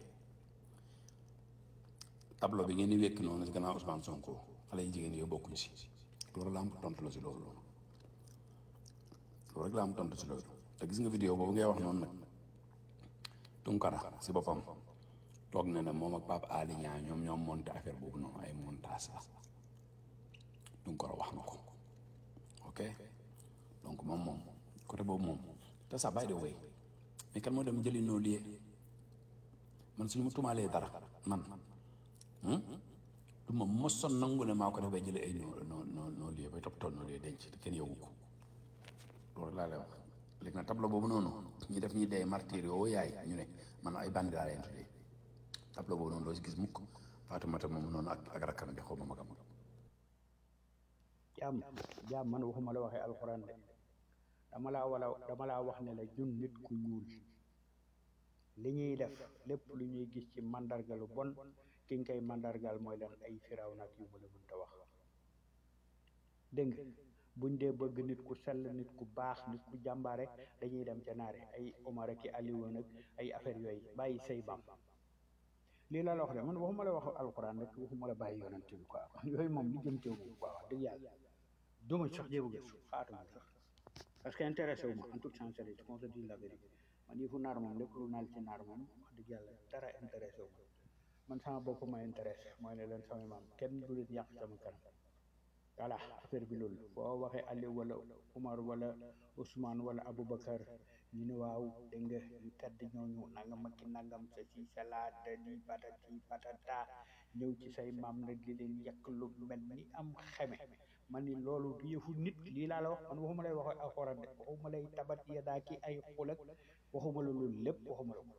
tableau bi ngeen di wékk noonu si gannaaw Ousmane Sonko xale yi jigéen yooyu bokkuñ si loolu la am tontu la si loolu loolu loolu rek la am tontu si loolu te gis nga vidéo boobu ngay wax noonu nag Tunkara si boppam toog na ne moom ak Pape Ali Niang ñoom ñoom monté affaire boobu noonu ay montage la Tunkara wax na ko ok donc moom moom côté boobu moom te sax by the way mais kan moo dem jëli noo liyee man suñu ma tumaalee dara man du ma mosoon nangu ne maa ko def bay jëlee ay noo noo noo noo liyee bay toppatoo noo liyee denc te kenn yëgu ko loolu laa lay wax léegi nag tableau boobu noonu ñi def ñi dee martyr yoo yaay ñu ne man ay bandi laa leen tuddee tableau boobu noonu doo si gis mukk Fatoumata moom noonu ak ak rakkam bi xaw ma magam jaam jaam man waxuma la waxee alxuraan de dama laa wala dama laa wax ne la ñun nit ku ñuul li ñuy def lépp lu ñuy gis ci mandargalu bon ki nga koy mandargal mooy lan ay firaw nag yu mu la mënta wax dégg nga buñ dee bëgg nit ku sell nit ku baax nit ku jàmbaare dañuy dem ca naare ay Omar ak i Aliou nag ay affaire yooyu bàyyi say bam lii la la wax de man waxuma la wax alxuraan rek waxuma la bàyyi yonent bi quoi yooyu moom li jëm teew quoi wax dëgg yàlla duma sax jéem a gëstu xaatuma sax parce que intéressé wu ma en toute sincérité qu'on se dit la vérité man yëfu naar moom lépp lu naal ci naar moom wax dëgg yàlla dara intéressé wu ma man sama bopp ma intéressé mooy ne leen sama maam kenn du leen yàq sama kanam voilà affaire bi loolu boo waxee Aliou wala Umar wala Ousmane wala Aboubacar ñu ne waaw dégg nga ñu tedd ñooñu nangam ak ki nangam sa ci salaat di patati patata ñëw ci say maam nag di leen yàq lu mel ni am xeme man ni loolu du yëfu nit lii laa la wax man waxuma lay wax alxuraan de waxuma lay tabat yadaa ki ay xulak waxuma la loolu lépp waxuma la ko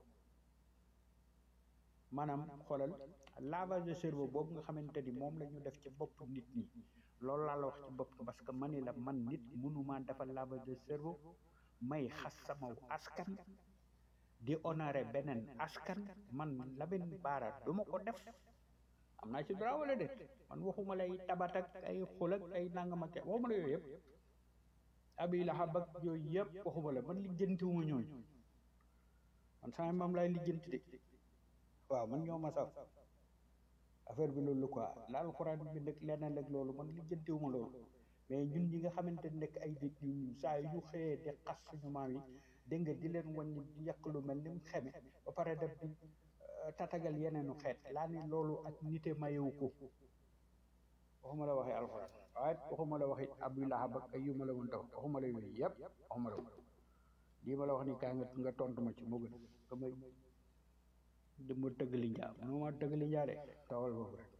maanaam xoolal lavage de cerveau boobu nga xamante ni moom la ñu def ci bopp nit ñi loolu laa la wax ci bopp parce que mani la man nit mënuma defal lavage de cerveau may xas sama askan di honoré beneen askan man Lamine Bara duma ko def am naa ci droit wala déet man waxuma lay tabat ak ay xul ak ay nangam ak waxuma la yooyu yëpp abi lahab ak yooyu yëpp waxuma la man lijjantiwuma ñooñu man sama maam laay lijjanti de waaw man ñoo ma saf affaire bi loolu quoi la alxuraan bi nag leneen ak loolu man lijjantiwuma loolu mais ñun ñi nga xamante ne nekk ay nit ñu saa yu xëyee di xas suñu maam yi dégg nga di leen wàññi di yàq lu mel ni mu xeme ba pare def di tatagal yeneenu xeet laa ni loolu ak nite mayewu ko waxuma la waxee alxuraan waaye waxuma la waxi abu lahab ak ay yu ma la woon taw waxuma la yooyu yëpp waxuma la ko lii ma la wax ni kaa nga nga tontu ma ci moo gën nga may di ma tëgg li njaa mënu ma tëgg li njaa de tawal foofu rek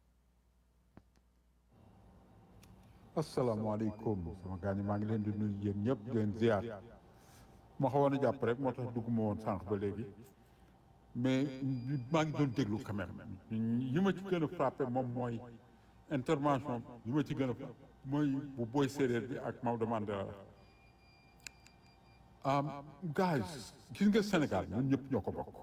asalaamaaleykum sama gaañ maa ngi leen di nuyu yéen ñëpp di leen ziar ma xawoon a jàpp rek moo tax dugguma woon sànq ba léegi mais maa ngi doon déglu quand même yi ma ci gën a frappé moom mooy intervention yi ma ci gën a mooy bu booy séeréer bi ak Maodo Mandela guys gis nga Sénégal ñun ñëpp ñoo ko bokk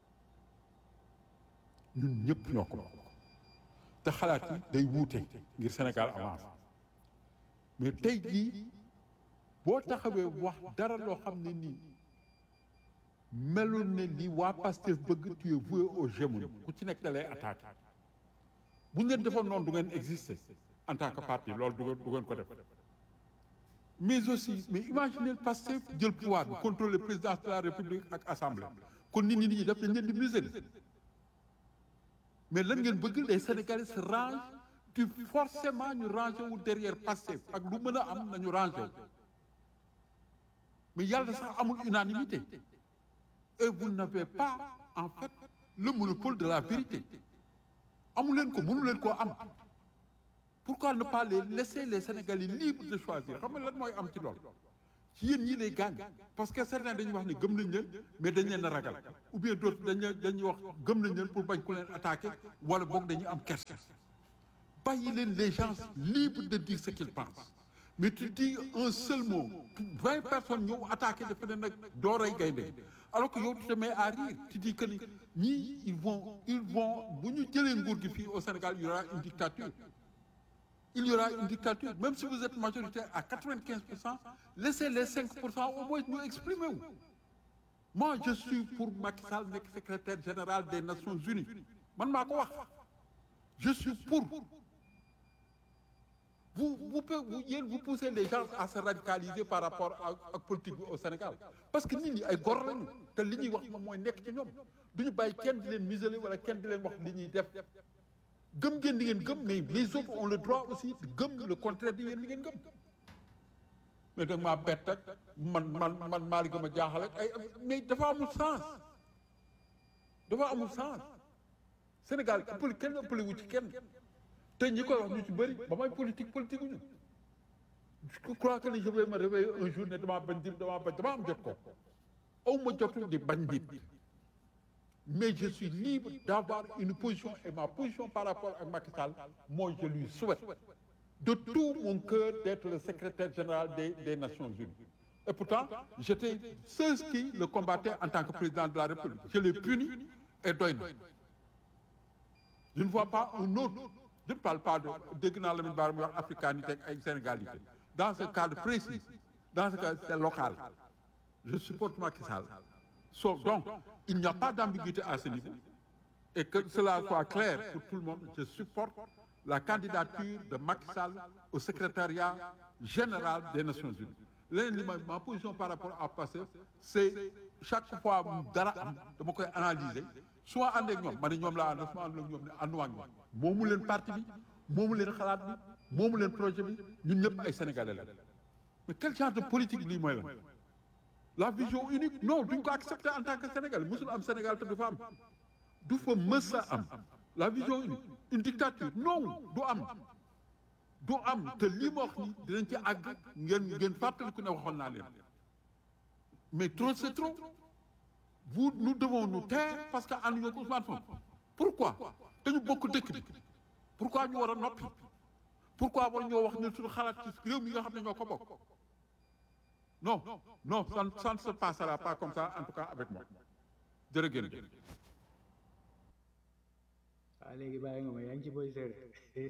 ñun ñëpp ñoo ko bokk te xalaat yi day wuute ngir Sénégal avance mais tey jii boo taxawee wax dara loo xam ne nii melul ne li waa Pastef bëgg tu es voué au gémoni ku ci nekk da lay attaqué bu ngeen defoon noonu du ngeen exister en tant que parti loolu du ngeen du ngeen ko def mais aussi mais imaginez Pastef jël pouvoir bi contrôler présidence de la république ak assemblée kon nit ñi nit ñi def dañ leen di museler mais lan ngeen bëgg les sénégalais se rangent tu forcément ñu rangé wu derrière Pastef ak lu mën a am nañu rangé wu mais yàlla sax amul unanimité et vous n'avez pas en fait le monopole de la vérité amu leen ko mënu leen koo am pourquoi ne pas les laisser les sénégalais libres de choisir xam nga lan mooy am ci loolu ci yéen ñii lay gaañ parce que certains dañuy wax ne gëm nañ leen mais dañ leen a ragal ou bien d'autres dañ leen dañuy wax gëm nañ leen pour bañ ku leen attaqué wala boog dañuy am kersa bàyyi leen les gens libres de dire ce qu'ils pensent mais tu dis un seul mot vingt personnes ñëw attaqué dafa ne nag dooray gaynde alors que yow tu te mets à rire tu dis que ni ñii ils vont ils vont bu ñu jëlee nguur gi fii au Sénégal il y aura une dictature il y aura une dictature même si vous êtes majoritaire à quatre-vingt-quinze pour cent laissez les cinq pour cent au moins ñu exprimer wu moi je suis pour Macky Sall nekk secrétaire général des Nations Unies man maa ko wax je suis pour vous vous vous yéen vous poussez les gens à se radicaliser par rapport ak ak politique bi au Sénégal parce que nit ñi ay gor lañu te li ñuy wax moom mooy nekk ci ñoom duñu bàyyi kenn di leen museler wala kenn di leen wax li ñuy def gëm ngeen di ngeen gëm mais les autres ont le droit aussi de gëm le contraire di ngeen di ngeen gëm mais da maa bett ak man man man maa li gëm a jaaxal ak ay mais dafa amul sens dafa amul sens Sénégal ëppale kenn ëppale wu ci kenn te ñi koy wax ñu ci bëri ba may politique politique ñu je crois que je vais me réveiller un jour ne damaa bañ nit damaa bañ damaa am jot ko aw ma jotu di bañ nit mais je suis libre d'avoir une position et ma position par rapport à Macky Sall moi je lui souhaite de tout mon cœur d'être le secrétaire général des des Nations Unies et pourtant j'étais ceux qui le combattaient en tant que président de la République je l'ai puni et doy na je ne vois pas un autre je ne parle pas de dégg naa Lamine Bara muy wax africanité ak ay sénégalité dans ce cadre précis dans ce cas c'est local je supporte Macky Sall so donc il n'y a pas d'ambiguïté à ce niveau et que cela soit clair pour tout le monde je supporte la candidature de Macky Sall au secrétariat général des Nations Unies leneen li ma ma position par rapport à passé c'est chaque fois dara am dama koy analyser su ma ànd ak ñoom ma ne ñoom laa ànd su ma ànd ak ñoom ne ànduma ak ñoom moomu leen parti bi moomu leen xalaat bi moomu leen projet bi ñun ñëpp ay sénégalais la mais quel genre de politique lii mooy la la vision unique non duñ ko accepter en tant que sénégalais musul am Sénégal te du fa am du fa mës a am la vision unique une dictature non du am du am te lii ma wax ni dinañ ci àgg ngeen ngeen fàttaliku ne waxoon naa leen mais trop c'est trop vous nous devons nous taire parce que ànd ñoo Ousmane Sonko pourquoi dañu bokk dëkk bi pourquoi ñu war a noppi pourquoi war ñoo wax ne suñu xalaat ci réew mi nga xam ne ñoo ko bokk non non ça ça ne se passera pas comme ça en tout cas avec moi jërëjëf. waaw léegi bàyyi nga ma yaa ngi ci boy séeréer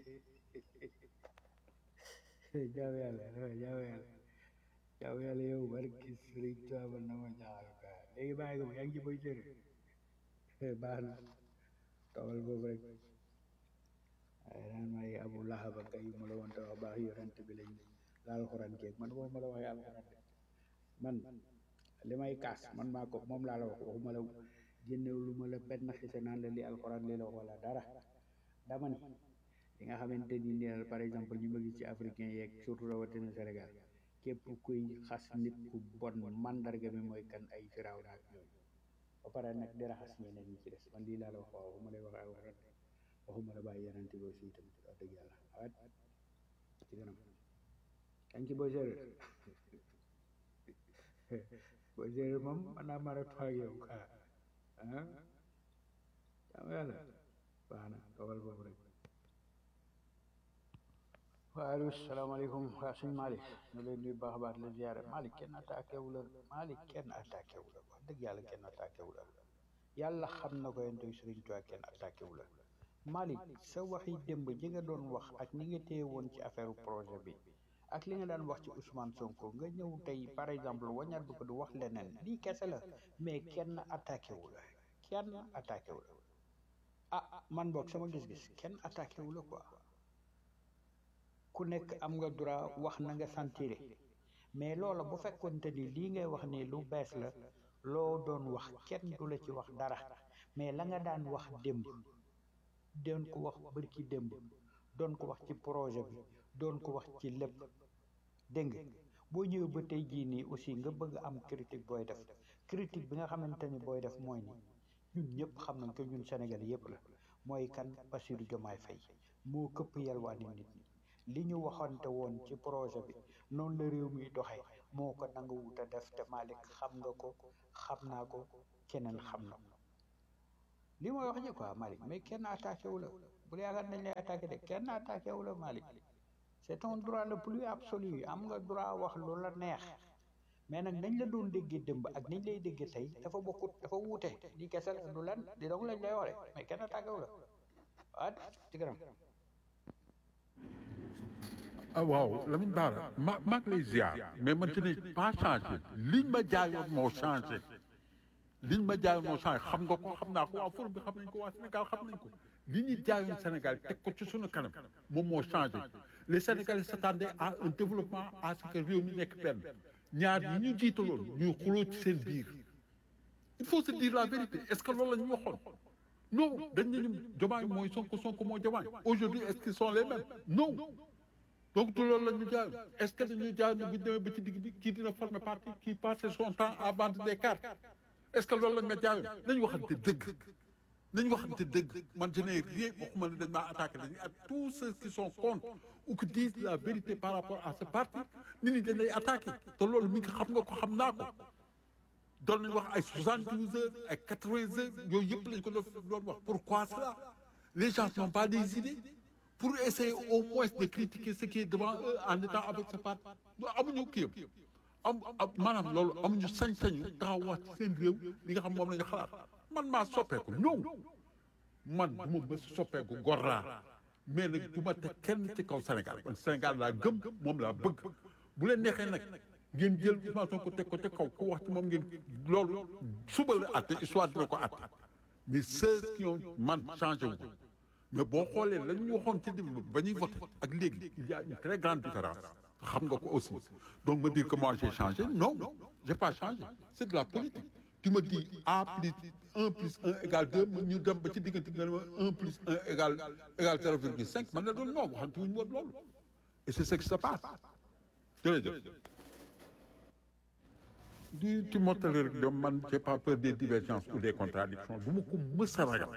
jaaw yàlla jaaw yàlla jaaw yàlla yow barki sëriñ Tuuba na ma jaaxal quoi léegi bàyyi nga ma yaa ngi ci boy séeréer baax na toogal boobu rek waaye naan may abu lahab ak ay ma la woon te wax baax yorante bi lañ laal xuraan keeg man boobu ma la waxee alxuraan de man li may kaas man maa ko moom laa la wax waxuma la génnew lu ma la benn xise naan la li alxuraan li la wax wala dara dama ni li nga xamante ni nii par exemple ñu ma gis ci africain yeeg surtout rawatina Sénégal képp kuy xas nit ku bon mandarga mi mooy kan ay firaaw naak yooyu ba pare nag di raxas ñeneen ñi ci des man lii laa la wax waaw waxuma lay wax alxuraan waxuma la bàyyi yenante bi aussi tamit wax dëgg yàlla awet ci kanam kañ ci booy séeréer booy séeréer moom man naa mara toog yow kaa ah jàmm yàlla baax na toogal foofu rek waaleykum salaamaaleykum waa suñ Malick ñu leen nuyu baax a baax la ziyaare Malick kenn attaqué wu la Malick kenn attaqué wu la wax dëgg yàlla kenn attaqué wu la yàlla xam na ko yéen tey Sëriñ Tuubaa kenn attaqué wu la Malick sa waxi démb ji nga doon wax ak ni nga téye woon ci affaire projet bi ak li nga daan wax ci Ousmane Sonko nga ñëw tey par exemple wañaat bu ko du wax leneen lii kese la mais kenn attaqué wu la kenn attaqué wu la ah man boog sama gis-gis kenn attaqué wu la quoi ku nekk am nga droit wax na nga sentiré mais loola bu fekkonte ni lii ngay wax ni lu bees la loo doon wax kenn du la ci wax dara mais la nga daan wax démb doon ko wax bërki démb doon ko wax ci projet bi doon ko wax ci lépp dégg nga boo ñëwee ba tey jii nii aussi nga bëgg am critique booy def critique bi nga xamante ni booy def mooy ni ñun ñëpp xam nañ ko ñun Sénégal yëpp la mooy kan Bassirou Diomaye Faye moo këpp yalwaani nit ñi li ñu waxante woon ci projet bi noonu la réew mi doxee moo ko nanga wut a def te Malick xam nga ko xam naa ko keneen xam na ko li mooy wax ji quoi Malick mais kenn attaqué wu la bu yaakaar nañ lay attaqué de kenn attaqué wu la Malick c'est ton droit le plus absolu am nga droit wax lu la neex mais nag nañ la doon déggee dëmb ak niñ lay déggee tey dafa bokkut dafa wuute di kese la du lan di dong lañ lay ware mais kenn attaqué wu la waat ci kanam ah waaw Lamine Bara ma maa ngi lay ziar mais man je n'ai pas changé liñ ma jaayoon moo changé liñ ma jaayoon moo changé xam nga ko xam naa ko waa forum bi xam nañ ko waa Sénégal xam nañ ko li ñu jaayoon Sénégal teg ko ci sunu kanam moom moo changé les Sénégalais s'attendaient à un développement à ce que réew mi nekk benn ñaar ñi ñu jiitaloon ñuy xuloo ci seen biir il faut se dire la vérité est-ce que loolu la ñu waxoon non dañ ne ñu Diomaye mooy Sonko Sonko mooy Diomaye aujourd'hui est-ce qu'ils sont les mêmes non donc du loolu la ñu jaay est-ce que dañuy jaay ne bu ñu demee ba ci digg bi kii dina former parti kii passer son temps à vendre des cartes est-ce que loolu la nga jaayoon nañu waxante dëgg nañu waxante dëgg man je n'ai rien waxuma ne dañ maa attaqué dañuy ak tous ceux qui sont contre ou qui disent la vérité par rapport à ce parti nit ñi dañ lay attaqué te loolu mi ngi xam nga ko xam naa ko doon nañu wax ay soixante-douze heures ay quatre-vingts heures yooyu yëpp lañ ko doon wax pourquoi cela les gens n'ont pas des idées pour essayer au moins de critiquer ce qui est devant eux en étant avec ce parti amuñu kii am am maanaam loolu amuñu sañ-sañu taxaw wax ci seen réew li nga xam moom la ñu xalaat man maa soppeeku non man du ma mës soppeeku gor laa mais nag du ma teg kenn ci kaw Sénégal man Sénégal laa gëm moom laa bëgg bu leen neexee nag ngeen jël Ousmane Sonko teg ko ca kaw ku wax ci moom ngeen loolu suba la àtte histoire dina ko àtte mais ceux qui ont man changé wu mais boo xoolee la ñu waxoon ci début ba ñuy voté ak léegi il y a une très grande différence xam nga ko aussi donc me dire que moi j'ai changé non j'ai pas changé c'est de la politique tu me dis A plus 1 plus 1 égale 2 ñu dem ba ci diggante nga ne ma 1 plus 1 égale égale 0,5 man la doon non waxante wuñu woon loolu et c'est ce qui se passe jërëjëf di ci mottali rek de man j'ai pas peur des divergences ou des contradictions du ma ko mës a ragal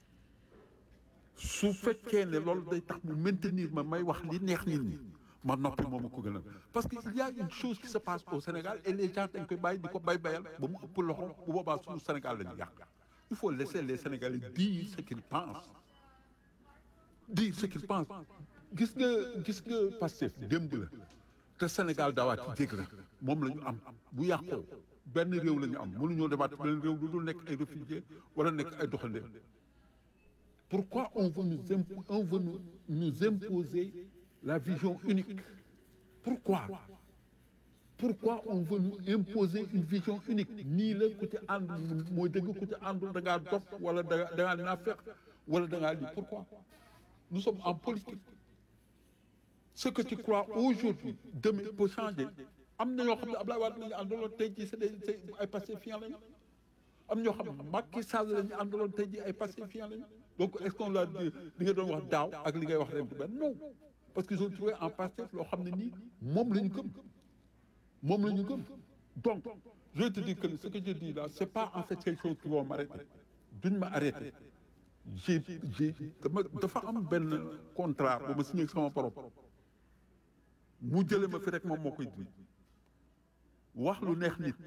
su fekkee ne loolu day tax mu maintenir ma may wax li neex nit ñi ma noppi moom ko gënal parce que il y a une chose qui se passe au Sénégal et les gens dañ koy bàyyi di ko bay bayal ba mu ëpp loxo bu boobaa suñu Sénégal la ñu yàq il faut laisser les Sénégalais dire ce qu'ils pensent dire ce qu'ils pensent gis nga gis nga Pastef démb la te Sénégal daawaat ci jég la moom la ñu am bu yàqoo benn réew la ñu am mënuñoo demaat benn réew lu dul nekk ay réfugiés wala nekk ay doxandéem pourquoi on veut nous impo on veut nous, nous imposer la vision unique pourquoi pourquoi on veut nous imposer une vision unique nii la ku ci ànd mooy dëgg ku ci àndul da ngaa dof wala da ngaa da ngaa naafeq wala da ngaa lii pourquoi nous sommes en politique ce que tu crois aujourd'hui demain peut changer am na ñoo xam ne Abdoulaye Wade la ñu àndaloon tey jii c'est des c'est ay pacifiants lañu am ñoo xam ne Macky Sall la ñu àndaloon tey jii ay pacifiants lañu donc est-ce qu'on l'a dit li nga doon wax daaw ak li ngay wax ren du benn non parce qu'ils ont trouvé en Pastef loo xam ne nii moom la ñu gëm moom la ñu gëm donc je vais te dire que ce que je dis là c'est pas en fait quelque chose qui vont m'arrêter duñ ma arrêter j'ai j'ai dama dafa am benn contrat bu ma signé ak sama borom mu jële ma fi rek moom moo koy dindi wax lu neex nit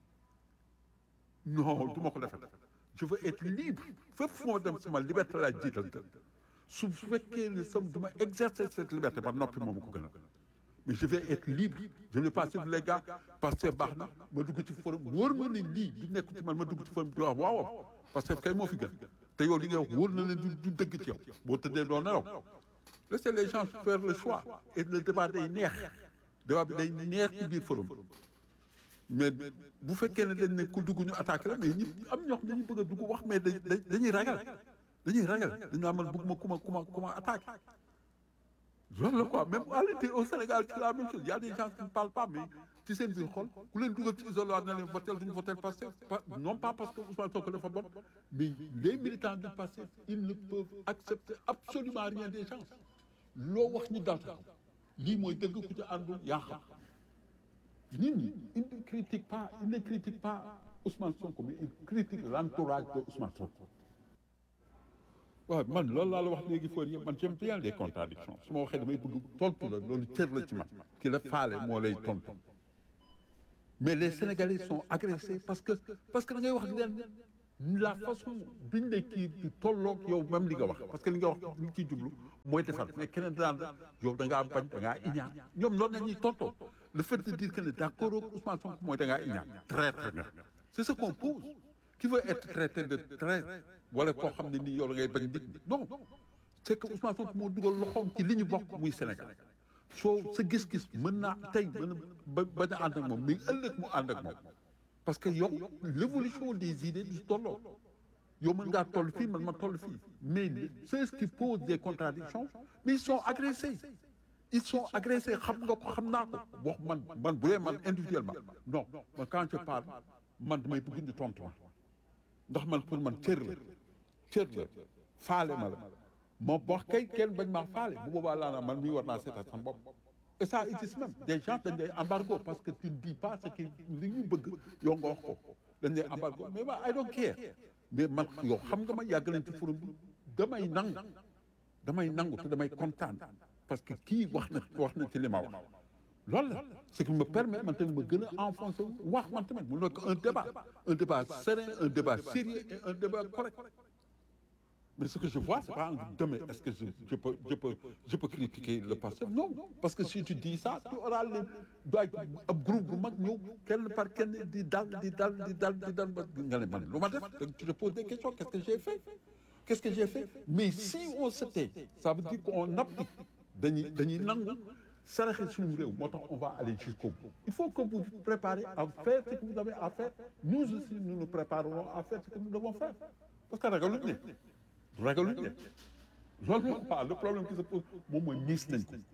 non du ma ko defee je veux être libre fépp fu ma dem sama liberté laa jiital su fekkee ne sam du ma exercer cette liberté ba noppi moom ko gën a mais je vais être libre je ne vais pas suivre les gars parce que baax na ma dugg ci forum wóor ma ne lii du nekk ci man ma dugg ci forum di wax waaw parce que kay moo fi gën te yow li ngay wax wóor na leen du du dëgg ci yow boo tëddee doo nelaw laissez les gens faire le choix et le débat day neex débat bi day neex ci biir forum mais bu fekkee ne dañ ne ku dugg ñu attaqué la mais ñi am ñoo xam dañuy bëgg a dugg wax mais dañuy ragal dañuy ragal dañu amal bëgg ma ku ma ku ma ku ma attaqué loolu la quoi même à l'intérieur au Sénégal c'est la même chose il y a des gens qui ne parlent pas mais ci seen biir xol ku leen dugal ci isoloir na leen votel duñu votel Pastef non pas parce que Ousmane Sonko dafa bon mais les militants du Pastef ils ne peuvent accepter absolument rien des gens loo wax ñu dal lii mooy dëgg ku ci àndul yaa xam nit ñi ils ne critiquent pas ils ne critiquent pas Ousmane Sonko mais ils critiquent l'entourage de Ousmane Sonko waaw man loolu laa la wax léegi fóor yëpp man j'aime bien les contradictions su ma waxee damay bëgg tontu la loolu cër la ci man ki la faale moo lay tontu mais les Sénégalais sont agressés parce que parce que da ngay wax leen la façon biñ ne kii di tolloog yow même li nga wax parce que li nga wax li ciy jublu mooy defar mais keneen daan la yow da ngaa bañ da ngaa iñaan ñoom loolu la ñuy tontoo le fait de dire que ne d'accord ak Ousmane Sonko mooy da ngaa iñaan traître nga c'est ce qu'on pose qui veut être traité de traître wala koo xam ne nii yow da ngay bañ nit ñi non c'est que Ousmane Sonko moo dugal loxoom ci li ñu bokk muy Sénégal soo sa gis-gis mën naa tey mën a ba bañ a ànd ak moom mais ëllëg mu ànd ak moom parce que yow l'évolution des idées du tolloo yow mën ngaa toll fii man ma toll fii mais ceux qui posent des contradictions mais ils sont agressés ils sont agressés xam nga ko xam naa ko wax man man bu dee man individuellement non man quand je parle man damay bëgg di tontu ma ndax man pour man cër la cër la faale ma la ma wax kay kenn bañ maa faale bu boobaa laa naa man mii war naa seetaat sama bopp et ça existe même des gens dañ lay embargo parce que tu ne dis pas ce que li ñu bëgg yow nga wax ko dañ lay embargo mais ma I don't care mais man yow xam nga ma yàgg nañ ci forum bi damay nangu damay nangu te damay kontaan parce que kii wax na wax na ci li ma wax loolu la ce qui me permet man tamit ma gën a enfoncer wax man tamit mu nekk un débat un débat serein un débat sérieux et un débat correct mais ce que je vois c'est pas un demain est-ce que je, je peux je peux je peux critiquer le passé non parce que si tu dis ça tu auras les doy ab groupe bu mag ñëw kenn par kenn di dal di dal di dal di dal ba nga ne man lu ma def tu te poses des questions qu'est-ce que j'ai fait qu'est-ce que j'ai fait mais si on se tait ça veut dire qu'on applique dañuy dañuy nangu saraxe suñu réew moo tax on va aller jusqu'au bout il faut que vous vous préparez à faire ce que vous avez à faire nous aussi nous nous préparerons à faire ce que nous devons faire parce que ragaluñ ne ragaluñ ne loolu moo pas le problème qui se pose moom mooy miis nañ ko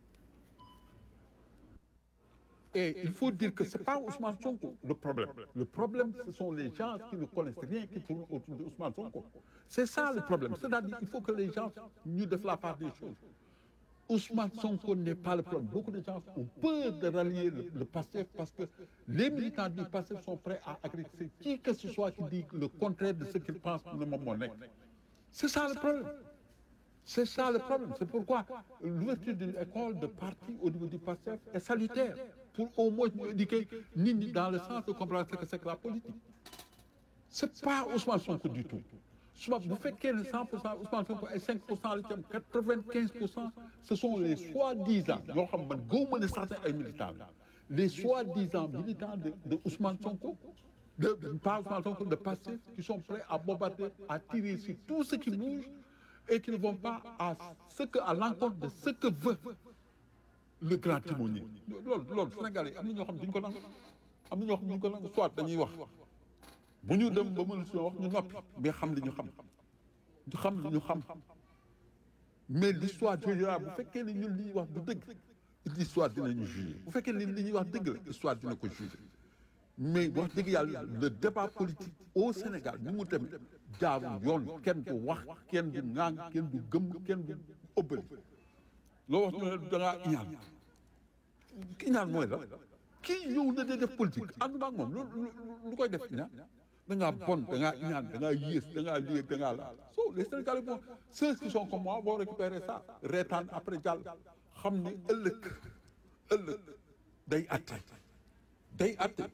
et il faut dire que c'est pas Ousmane Sonko le problème le problème ce sont les gens qui ne connaissent rien qui tournent autour de Ousmane Sonko c'est ça le problème c'est-à-dire il faut que les gens ñu def la part des choses Ousmane Sonko n'est pas le problème beaucoup de gens ont peur de rallier le, le PASTEF parce que les militants du PASTEF sont prêts à agresser qui que ce soit qui dit le contraire de ce qu'ils pensent ne moom moo nekk c'est ça le problème c'est ça le problème c'est pourquoi l'ouverture d'une école de parti au niveau du PASTEF est salutaire pour au moins ñu éduquer nit ñi dans le sens de comprendre ce que c'est que la politique c'est pas Ousmane Sonko du tout suba bu fekkee ne 100 pour cent Ousmane Sonko ay 5 pour cent la ci am 95 pour cent ce sont les soi-disant yoo xam man gëw ma ne sax ay militants la les soi-disant militants de de Ousmane Sonko de pas Ousmane Sonko de Pastef qui sont prêts à bombarder à tirer sur tout ce qui bouge et qui ne vont pas à ce que à l'encontre de ce que veut le grand timonier loolu loolu Sénégal yi am na ñoo xam duñ ko nangu am na ñoo xam duñ ko nangu soit dañuy wax bu ñu dem ba mën si wax ñu noppi mais xam li ñu xam ñu xam li ñu xam mais l'histoire jugera bu fekkee ne ñun li ñuy wax du dëgg l'histoire dinañu juger bu fekkee ne li ñuy wax dëgg la l'histoire dina ko juger mais wax dëgg yàlla le débat politique au Sénégal ni mu demee jaarul yoon kenn du wax kenn du ŋaang kenn du gëm kenn du ëbbali loo wax ñu ne da ngaa iñaan iñaan mooy la kii ñëw na de def politique ànd ak moom lu lu koy def iñaan da ngaa bon da ngaa iñaan da ngaa yées da ngaa lii da ngaa la so les Sénégalais vont ceux qui sont comme moi vont récupérer ça reetaan après jàll xam ne ëllëg ëllëg day atte day atte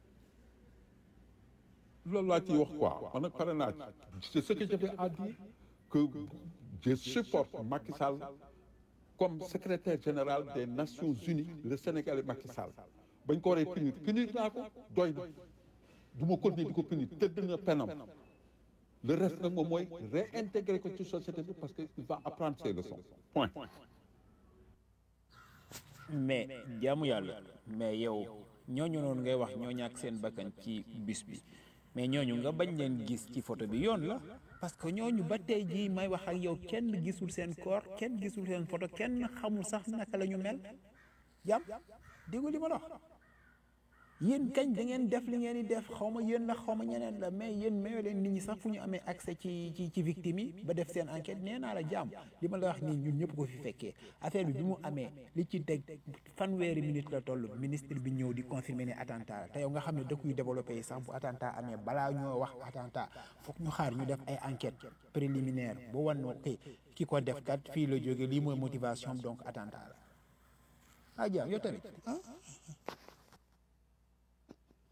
loolu laa ciy wax quoi man nag pare naa c'est ce que j'avais à dire que je supporte Macky Sall comme secrétaire général des Nations Unies le Sénégalais Macky Sall bañ ko waree punir punir naa ko doy na du ma continuer di ko punir tëdd na penam le reste nag moom mooy réintégrer ko ci société bi parce que il va apprendre ses leçons point mais jaamu yàlla mais yow ñooñu noonu ngay wax ñoo ñàkk seen bakkan ci bis bi mais ñooñu nga bañ leen gis ci photo bi yoon la parce que ñooñu ba tey jii may wax ak yow kenn gisul seen corps kenn gisul seen photo kenn xamul sax naka la ñu mel jàmm déggu li ma la wax yéen kañ da ngeen def li ngeen di def xaw ma yéen la xaw ma ñeneen la mais yéen mayoo leen nit ñi sax fu ñu amee accès ci ci ci victime yi ba def seen enquête nee naa la jàmm li ma la wax nii ñun ñëpp ko fi fekkee affaire bi bi mu amee li ci teg fanweeri minute la toll ministre bi ñëw di confirmer ne attentat la te yow nga xam ne dëkk yu développé yi sax bu attentat amee balaa ñoo wax attentat foog ñu xaar ñu def ay enquête préliminaire ba wan no kay ki ko def kat fii la jóge lii mooy motivation donc attentat la ah jàmm yow tamit ah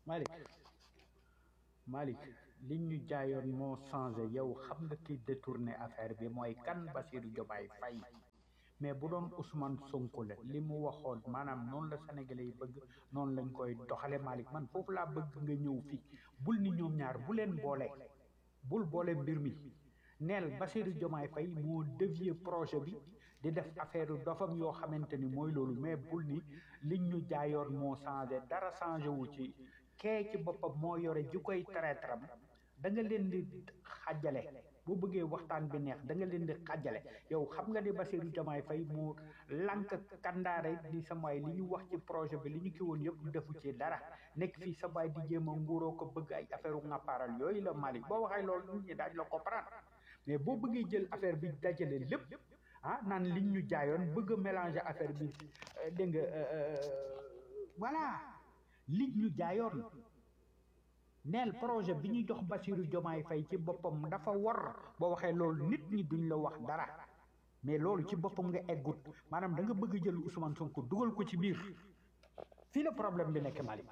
Malick Malick liñ ñu jaayoon moo changé yow xam nga ki détourné affaire bi mooy kan Bassirou Diomaye Faye mais bu doon Ousmane Sonko la li mu waxoon maanaam noonu la Sénégalais yi bëgg noonu lañ koy doxale Malick man foofu laa bëgg nga ñëw fii bul ni ñoom ñaar bu leen boole bul boole mbir mi neel Bassirou Diomaye Faye moo dévier projet bi di def affaire dofam yoo xamante ni mooy loolu mais bul ni liñ ñu jaayoon moo changé dara changé wu ci kee ci boppam moo yore ji koy traître da nga leen di xàjjale boo bëggee waxtaan bi neex da nga leen di xàjjale yow xam nga ni Bassirou Diomaye Faye moo lànk kandaare di samaay li ñu wax ci projet bi li ñu ki woon yëpp defu ci dara nekk fii samaay di jéem a nguuroo ko bëgg ay affaire u ŋàppaaral yooyu la Malick boo waxee loolu nit ñi daaj la comprendre mais boo bëggee jël affaire bi dajale lépp ah naan liñ ñu jaayoon bëgg a mélanger affaire bi dégg nga voilà liñ ñu jaayoon neel projet bi ñu jox Bassirou Diomaye Faye ci boppam dafa war boo waxee loolu nit ñi duñ la wax dara mais loolu ci boppam nga eggut maanaam da nga bëgg jël Ousmane Sonko dugal ko ci biir fii la problème bi nekk Malick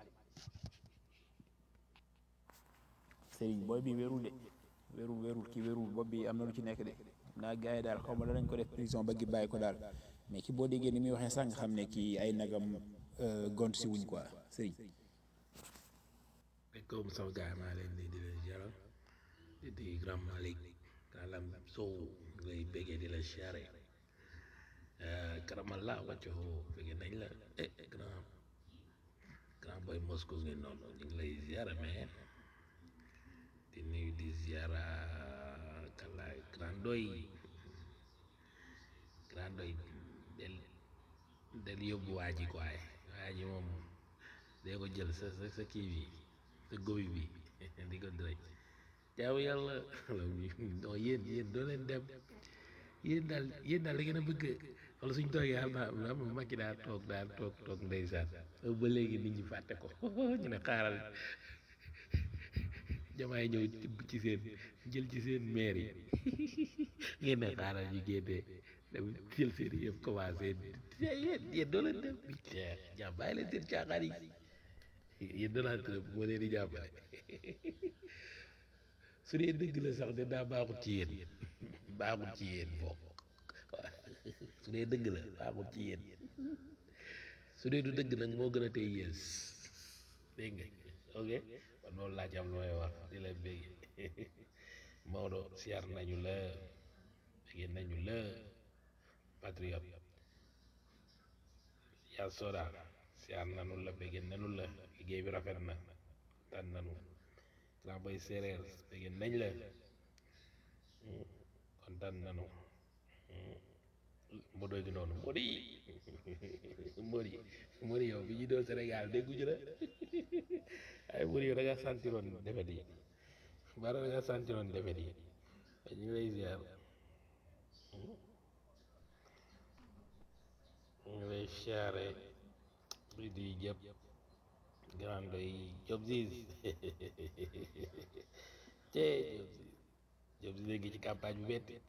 Serigne booy bi wérul de wérul wérul ki wérul bopp bi am na lu ci nekk de naa gars yi daal xaw ma danañ ko def prison ba gi bàyyi ko daal mais ki boo déggee ni muy waxee sànq xam ne kii ay nagam gont si wuñ quoi Serigne. comme sama gars maa leen di di leen jaral di di grand Malick kaalam sow lay béggee di la siyaare karamalla wàcco bëgg nañ la eh grand grand boy Moscou ngi noonu ñu ngi lay ziara mais di nuyu di ziara kala grand doy grand doy del del yóbbu waa ji quoi waa ji moom dee ko jël sa sa sa kii bi sa góobi bi di ko direct jaamu yàlla non yéen yéen doo leen dem yéen daal yéen daal da ngeen a bëgg wala suñ toogee xam naa ma makki daa toog daa toog toog ndeysaan ba léegi nit ñi fàtte ko ñu ne xaaral jamaay ñëw tibb ci seen jël ci seen maire yi ngeen ne xaaral ñu génnee dem jël seen yëpp commencé yéen yéen doo leen dem bi jàmm bàyyi leen seen caaxaan yi yéen Donald Trump moo leen di jàppale su dee dëgg la sax de daa baaxut ci yéen baaxut ci yéen bokk su dee dëgg la baaxut ci yéen su dee du dëgg nag moo gën a tey yées dégg nga ok kon loolu laa ci am lu may wax di la bégg Maodo siyaar nañu la bégg nañu la patriote yaa soda siyaar nanu la bégg nanu la liggéey bi rafet na tan nanu grand boy séeréer bégg nañ la kontaan nanu mbodo gi noonu mbodi mbodi mbodi yow bi ñu doon Sénégal dégguñu la ay mbodi yow da nga santiroon defet yi bara da nga santiroon defet yi ñu ngi lay ziar ñu ngi lay siyaare di di jëpp grand doy job sis cee job sis léegi ci campagne bi metti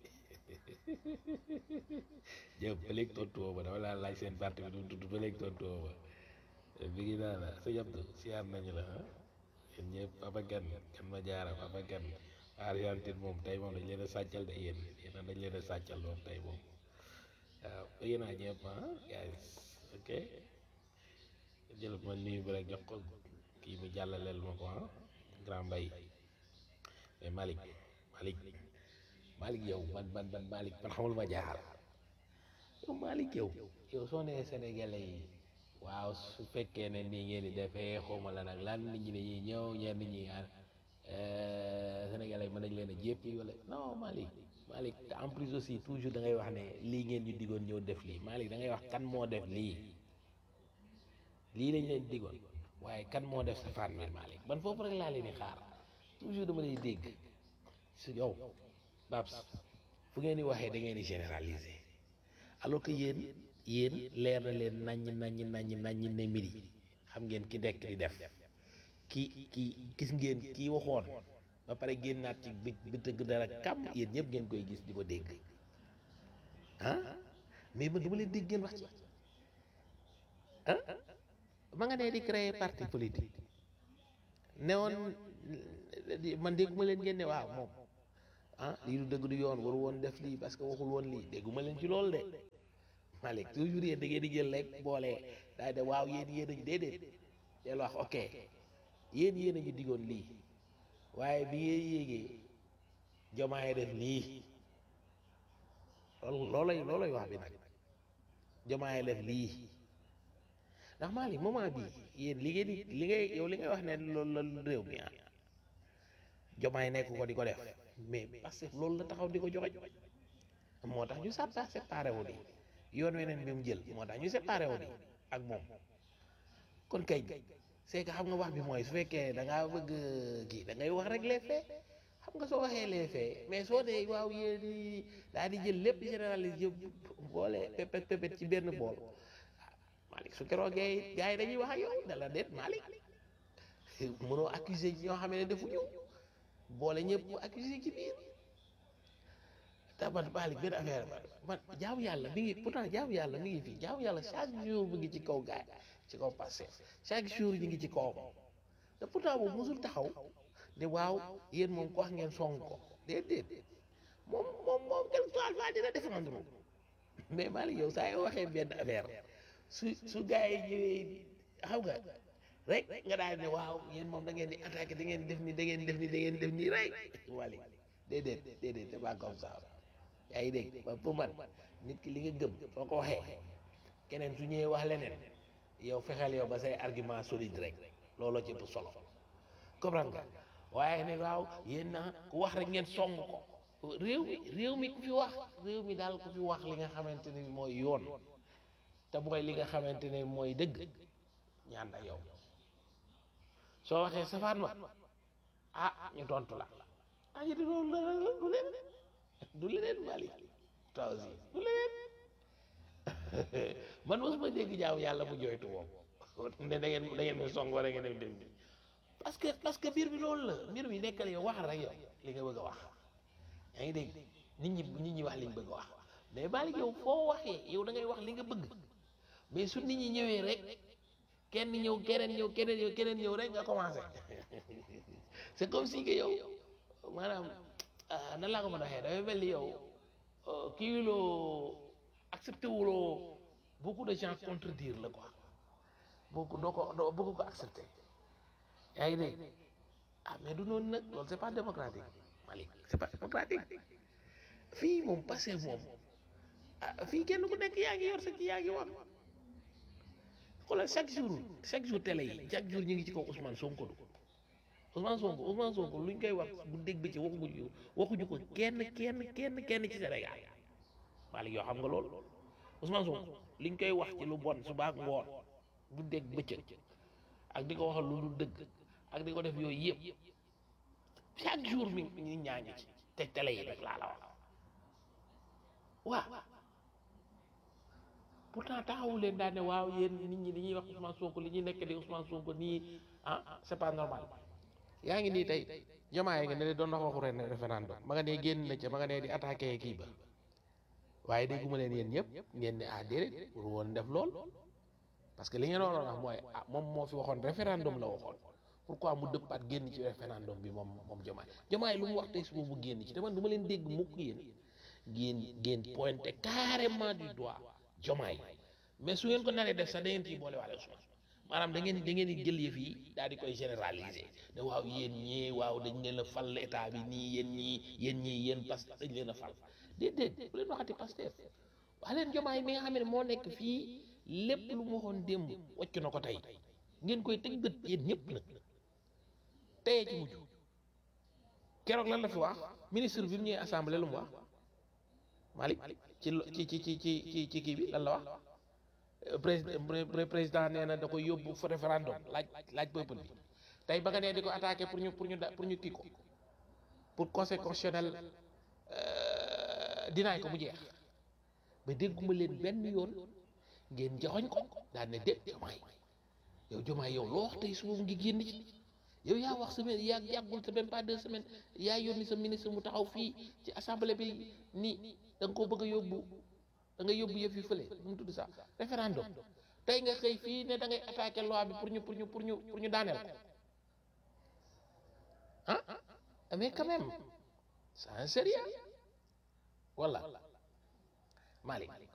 jëpp ba léegi tontu woo ma dama laa laaj seen parti bi du tudd ba léegi tontu woo ma bi ngi naa la sa jabdu siyaar nañu la ah yéen ñëpp papa gan gan ma jaara papa gan Argentine moom tey moom dañ leen a sàccal de yéen yéen dañ leen a sàccal moom tey moom waaw bëgg naa ñëpp ah guys ok jël ma nuyu bi rek jox ko kii mu jàllaleel ma ko ah grand mbay mais Malick Malick Malick yow man man man Malick man xamul ma jaaxal yow Malick yow yow soo nee Sénégalais yi waaw su fekkee ne nii ngeen di defee xawma la nag lan nit ñi dañuy ñëw ñenn ñi Sénégalais yi mën nañ leen a jéppi wala non Malick Malick te en plus aussi toujours da ngay wax ne lii ngeen ñu digoon ñëw def lii Malick da ngay wax kan moo def lii lii lañ leen digoon waaye kan moo def safaan bi Malick man foofu rek laa leen di xaar toujours dama lay dégg su yow Babs fu ngeen di waxee da ngeen di généraliser alors que yéen yéen leer na leen naññ naññ naññ naññ ne mbir yi xam ngeen ki dekk di def ki ki gis ngeen kii waxoon ba pare génnaat ci bi bi tëgg dara kàmm yéen ñëpp ngeen koy gis di ko dégg ah mais man dama leen dégg ngeen wax ci ah ma nga nee di créer parti politique ne woon man dégguma leen ngeen ne waaw moom ah lii du dëgg du yoon waru woon def lii parce que waxul woon lii dégguma leen ci loolu de Malick toujours yéen da ngeen di jël rek boole daay de waaw yéen yéen a ñu déedéet del wax ok yéen yéen a ñu diggoon lii waaye bi ngeen yéegee jomaay def lii loolu loolay loolay wax bi nag jomaay def lii ndax Malick moment bi yéen li ngeen di li ngay yow li ngay wax ne loolu la réew mi ah jomaay nekk ko di ko def mais parce que loolu la taxaw di ko joxe moo tax ñu sàppa séparé wu di yoon weneen bi mu jël moo tax ñu séparé wu di ak moom kon kay c'est que xam nga wax bi mooy su fekkee da ngaa bëgg kii da ngay wax rek les faits xam nga soo waxee les faits mais soo dee waaw yéen di daal di jël lépp généralise yëpp boole pépét pépét ci benn bool Malick su keroogee gars yi dañuy wax ak yow dala déet Malick mënoo accuser ñoo xam ne defuñu boole ñëpp accuser ci biir te man Malick benn affaire man jaamu yàlla mi ngi pourtant jaamu yàlla mi ngi fii jaamu yàlla chaque jour mi ngi ci kaw gaay ci kaw passé chaque jour ñu ngi ci kawam te pourtant boobu musul taxaw ne waaw yéen moom ko wax ngeen song ko déedéet moom moom moom quelque soit fois dina défendre mais Malick yow saa yoo waxee benn affaire su su gars yi ñëwee xam nga rek nga daal ne waaw yéen moom da ngeen di attaqué da ngeen def ni da ngeen def ni da ngeen def nii rek Malick déedéet déedéet c'est pas comme ça yaa ngi dégg ba pour man nit ki li nga gëm soo ko waxee keneen su ñëwee wax leneen yow fexeel yow ba say argument solide rek looloo ci ëpp solo comprendre nga waaye ne waaw yéen na ku wax rek ngeen song ko réew mi réew mi ku fi wax réew mi daal ku fi wax li nga xamante ni mooy yoon te mooy li nga xamante ne mooy dëgg ñaan ak yow soo waxee safaan ma ah ñu tontu la ah ñu di loolu la du leen du leneen Malick toi aussi du leneen man mosuma dégg jaaw yàlla mu jooytu moom ne da ngeen da ngeen ma song wala ngeen dem dem parce que parce que mbir bi loolu la mbir bi nekkal yow wax rek yow li nga bëgg a wax yaa ngi dégg nit ñi nit ñi wax li ñu bëgg a wax mais Malick yow foo waxee yow da ngay wax li nga bëgg mais su nit ñi ñëwee rek kenn ñëw keneen ñëw keneen ñëw keneen ñëw rek nga commencé c'est comme si que yow maanaam nan laa ko mën a waxee dafay mel ni yow kii loo accepté wuloo beaucoup de gens contredire la quoi beaucoup doo ko doo bëgg ko accepté yaa ngi dégg ah mais du noonu nag loolu c'est pas démocratique Malick c'est pas démocratique fii moom passé moom ah fii kenn ku nekk yaa ngi yor sa kii yaa ngi wax xoolal chaque jour chaque jour télé yi chaque jour ñu ngi ci kaw Ousmane Sonko du Ousmane Sonko Ousmane Sonko luñ koy wax bu dégg bi ci waxuñu waxuñu ko kenn kenn kenn kenn ci Sénégal Malick yoo xam nga loolu Ousmane Sonko liñ koy wax ci lu bon suba ak ngoon bu dégg bëccëg ak di ko waxal lu dul dëgg ak di ko def yooyu yëpp chaque jour mi ñu ñaa ngi ci te télé yi rek laa la wax waaw pourtant taxawu leen daal ne waaw yéen nit ñi dañuy wax Ousmane Sonko li ñuy nekk di Ousmane Sonko nii ah c'est pas normal yaa ngi nii tey jamaay nga ne doon wax waxu ren référendum ma nga ne génn na ca ma nga ne di attaqué kii ba waaye dégguma leen yéen ñëpp ngeen ne ah déedéet pour woon def lool parce que li ngeen waroon wax mooy ah moom moo fi waxoon référendum la waxoon pourquoi mu dëppaat génn ci référendum bi moom moom jamaay jamaay lu mu wax tey suba mu génn ci te man du ma leen dégg mukk yéen ngeen ngeen pointé carrément du doigt jomaay mais su ngeen ko naree def sax da ngeen ciy boole waale Ousmane maanaam da ngeen da ngeen di jël yëf yi daal di koy généraliser ne waaw yéen ñii waaw dañ leen a fal état bi nii yéen ñii yéen ñii yéen parce que dañ leen a fal déedéet bu leen waxati Pastef wax leen jomaay mi nga xam ne moo nekk fii lépp lu mu waxoon démb wàcc na ko tey ngeen koy tëj bët yéen ñëpp nag teyee ci mujj keroog lan la fi wax ministre bi mu ñëwee assemblée lu mu wax Malick ci ci ci ci ci ci kii bi lan la wax président président nee na da koy yóbbu fa référendum laaj laaj peuple bi tey ba nga nee di ko attaqué pour ñu pour ñu da pour ñu kii ko pour conseil constitutionnel dinaay ko mu jeex ba dégguma leen benn yoon ngeen joxoñ ko daan ne déet jomaay yow jomaay yow loo wax tey suba mu ngi génn ci yow yaa wax semaine yaa yàggul sa même pas deux semaines yaa yónni sa ministre mu taxaw fii ci assemblée bi nii da nga koo bëgg a yóbbu da nga yóbbu yëf yi fële nu mu tudd sax référendum tey nga xëy fii ne da ngay attaquer loi bi pour ñu pour ñu pour ñu pour ñu daaneel ko ah mais quand même c'est un sérieux voilà Malick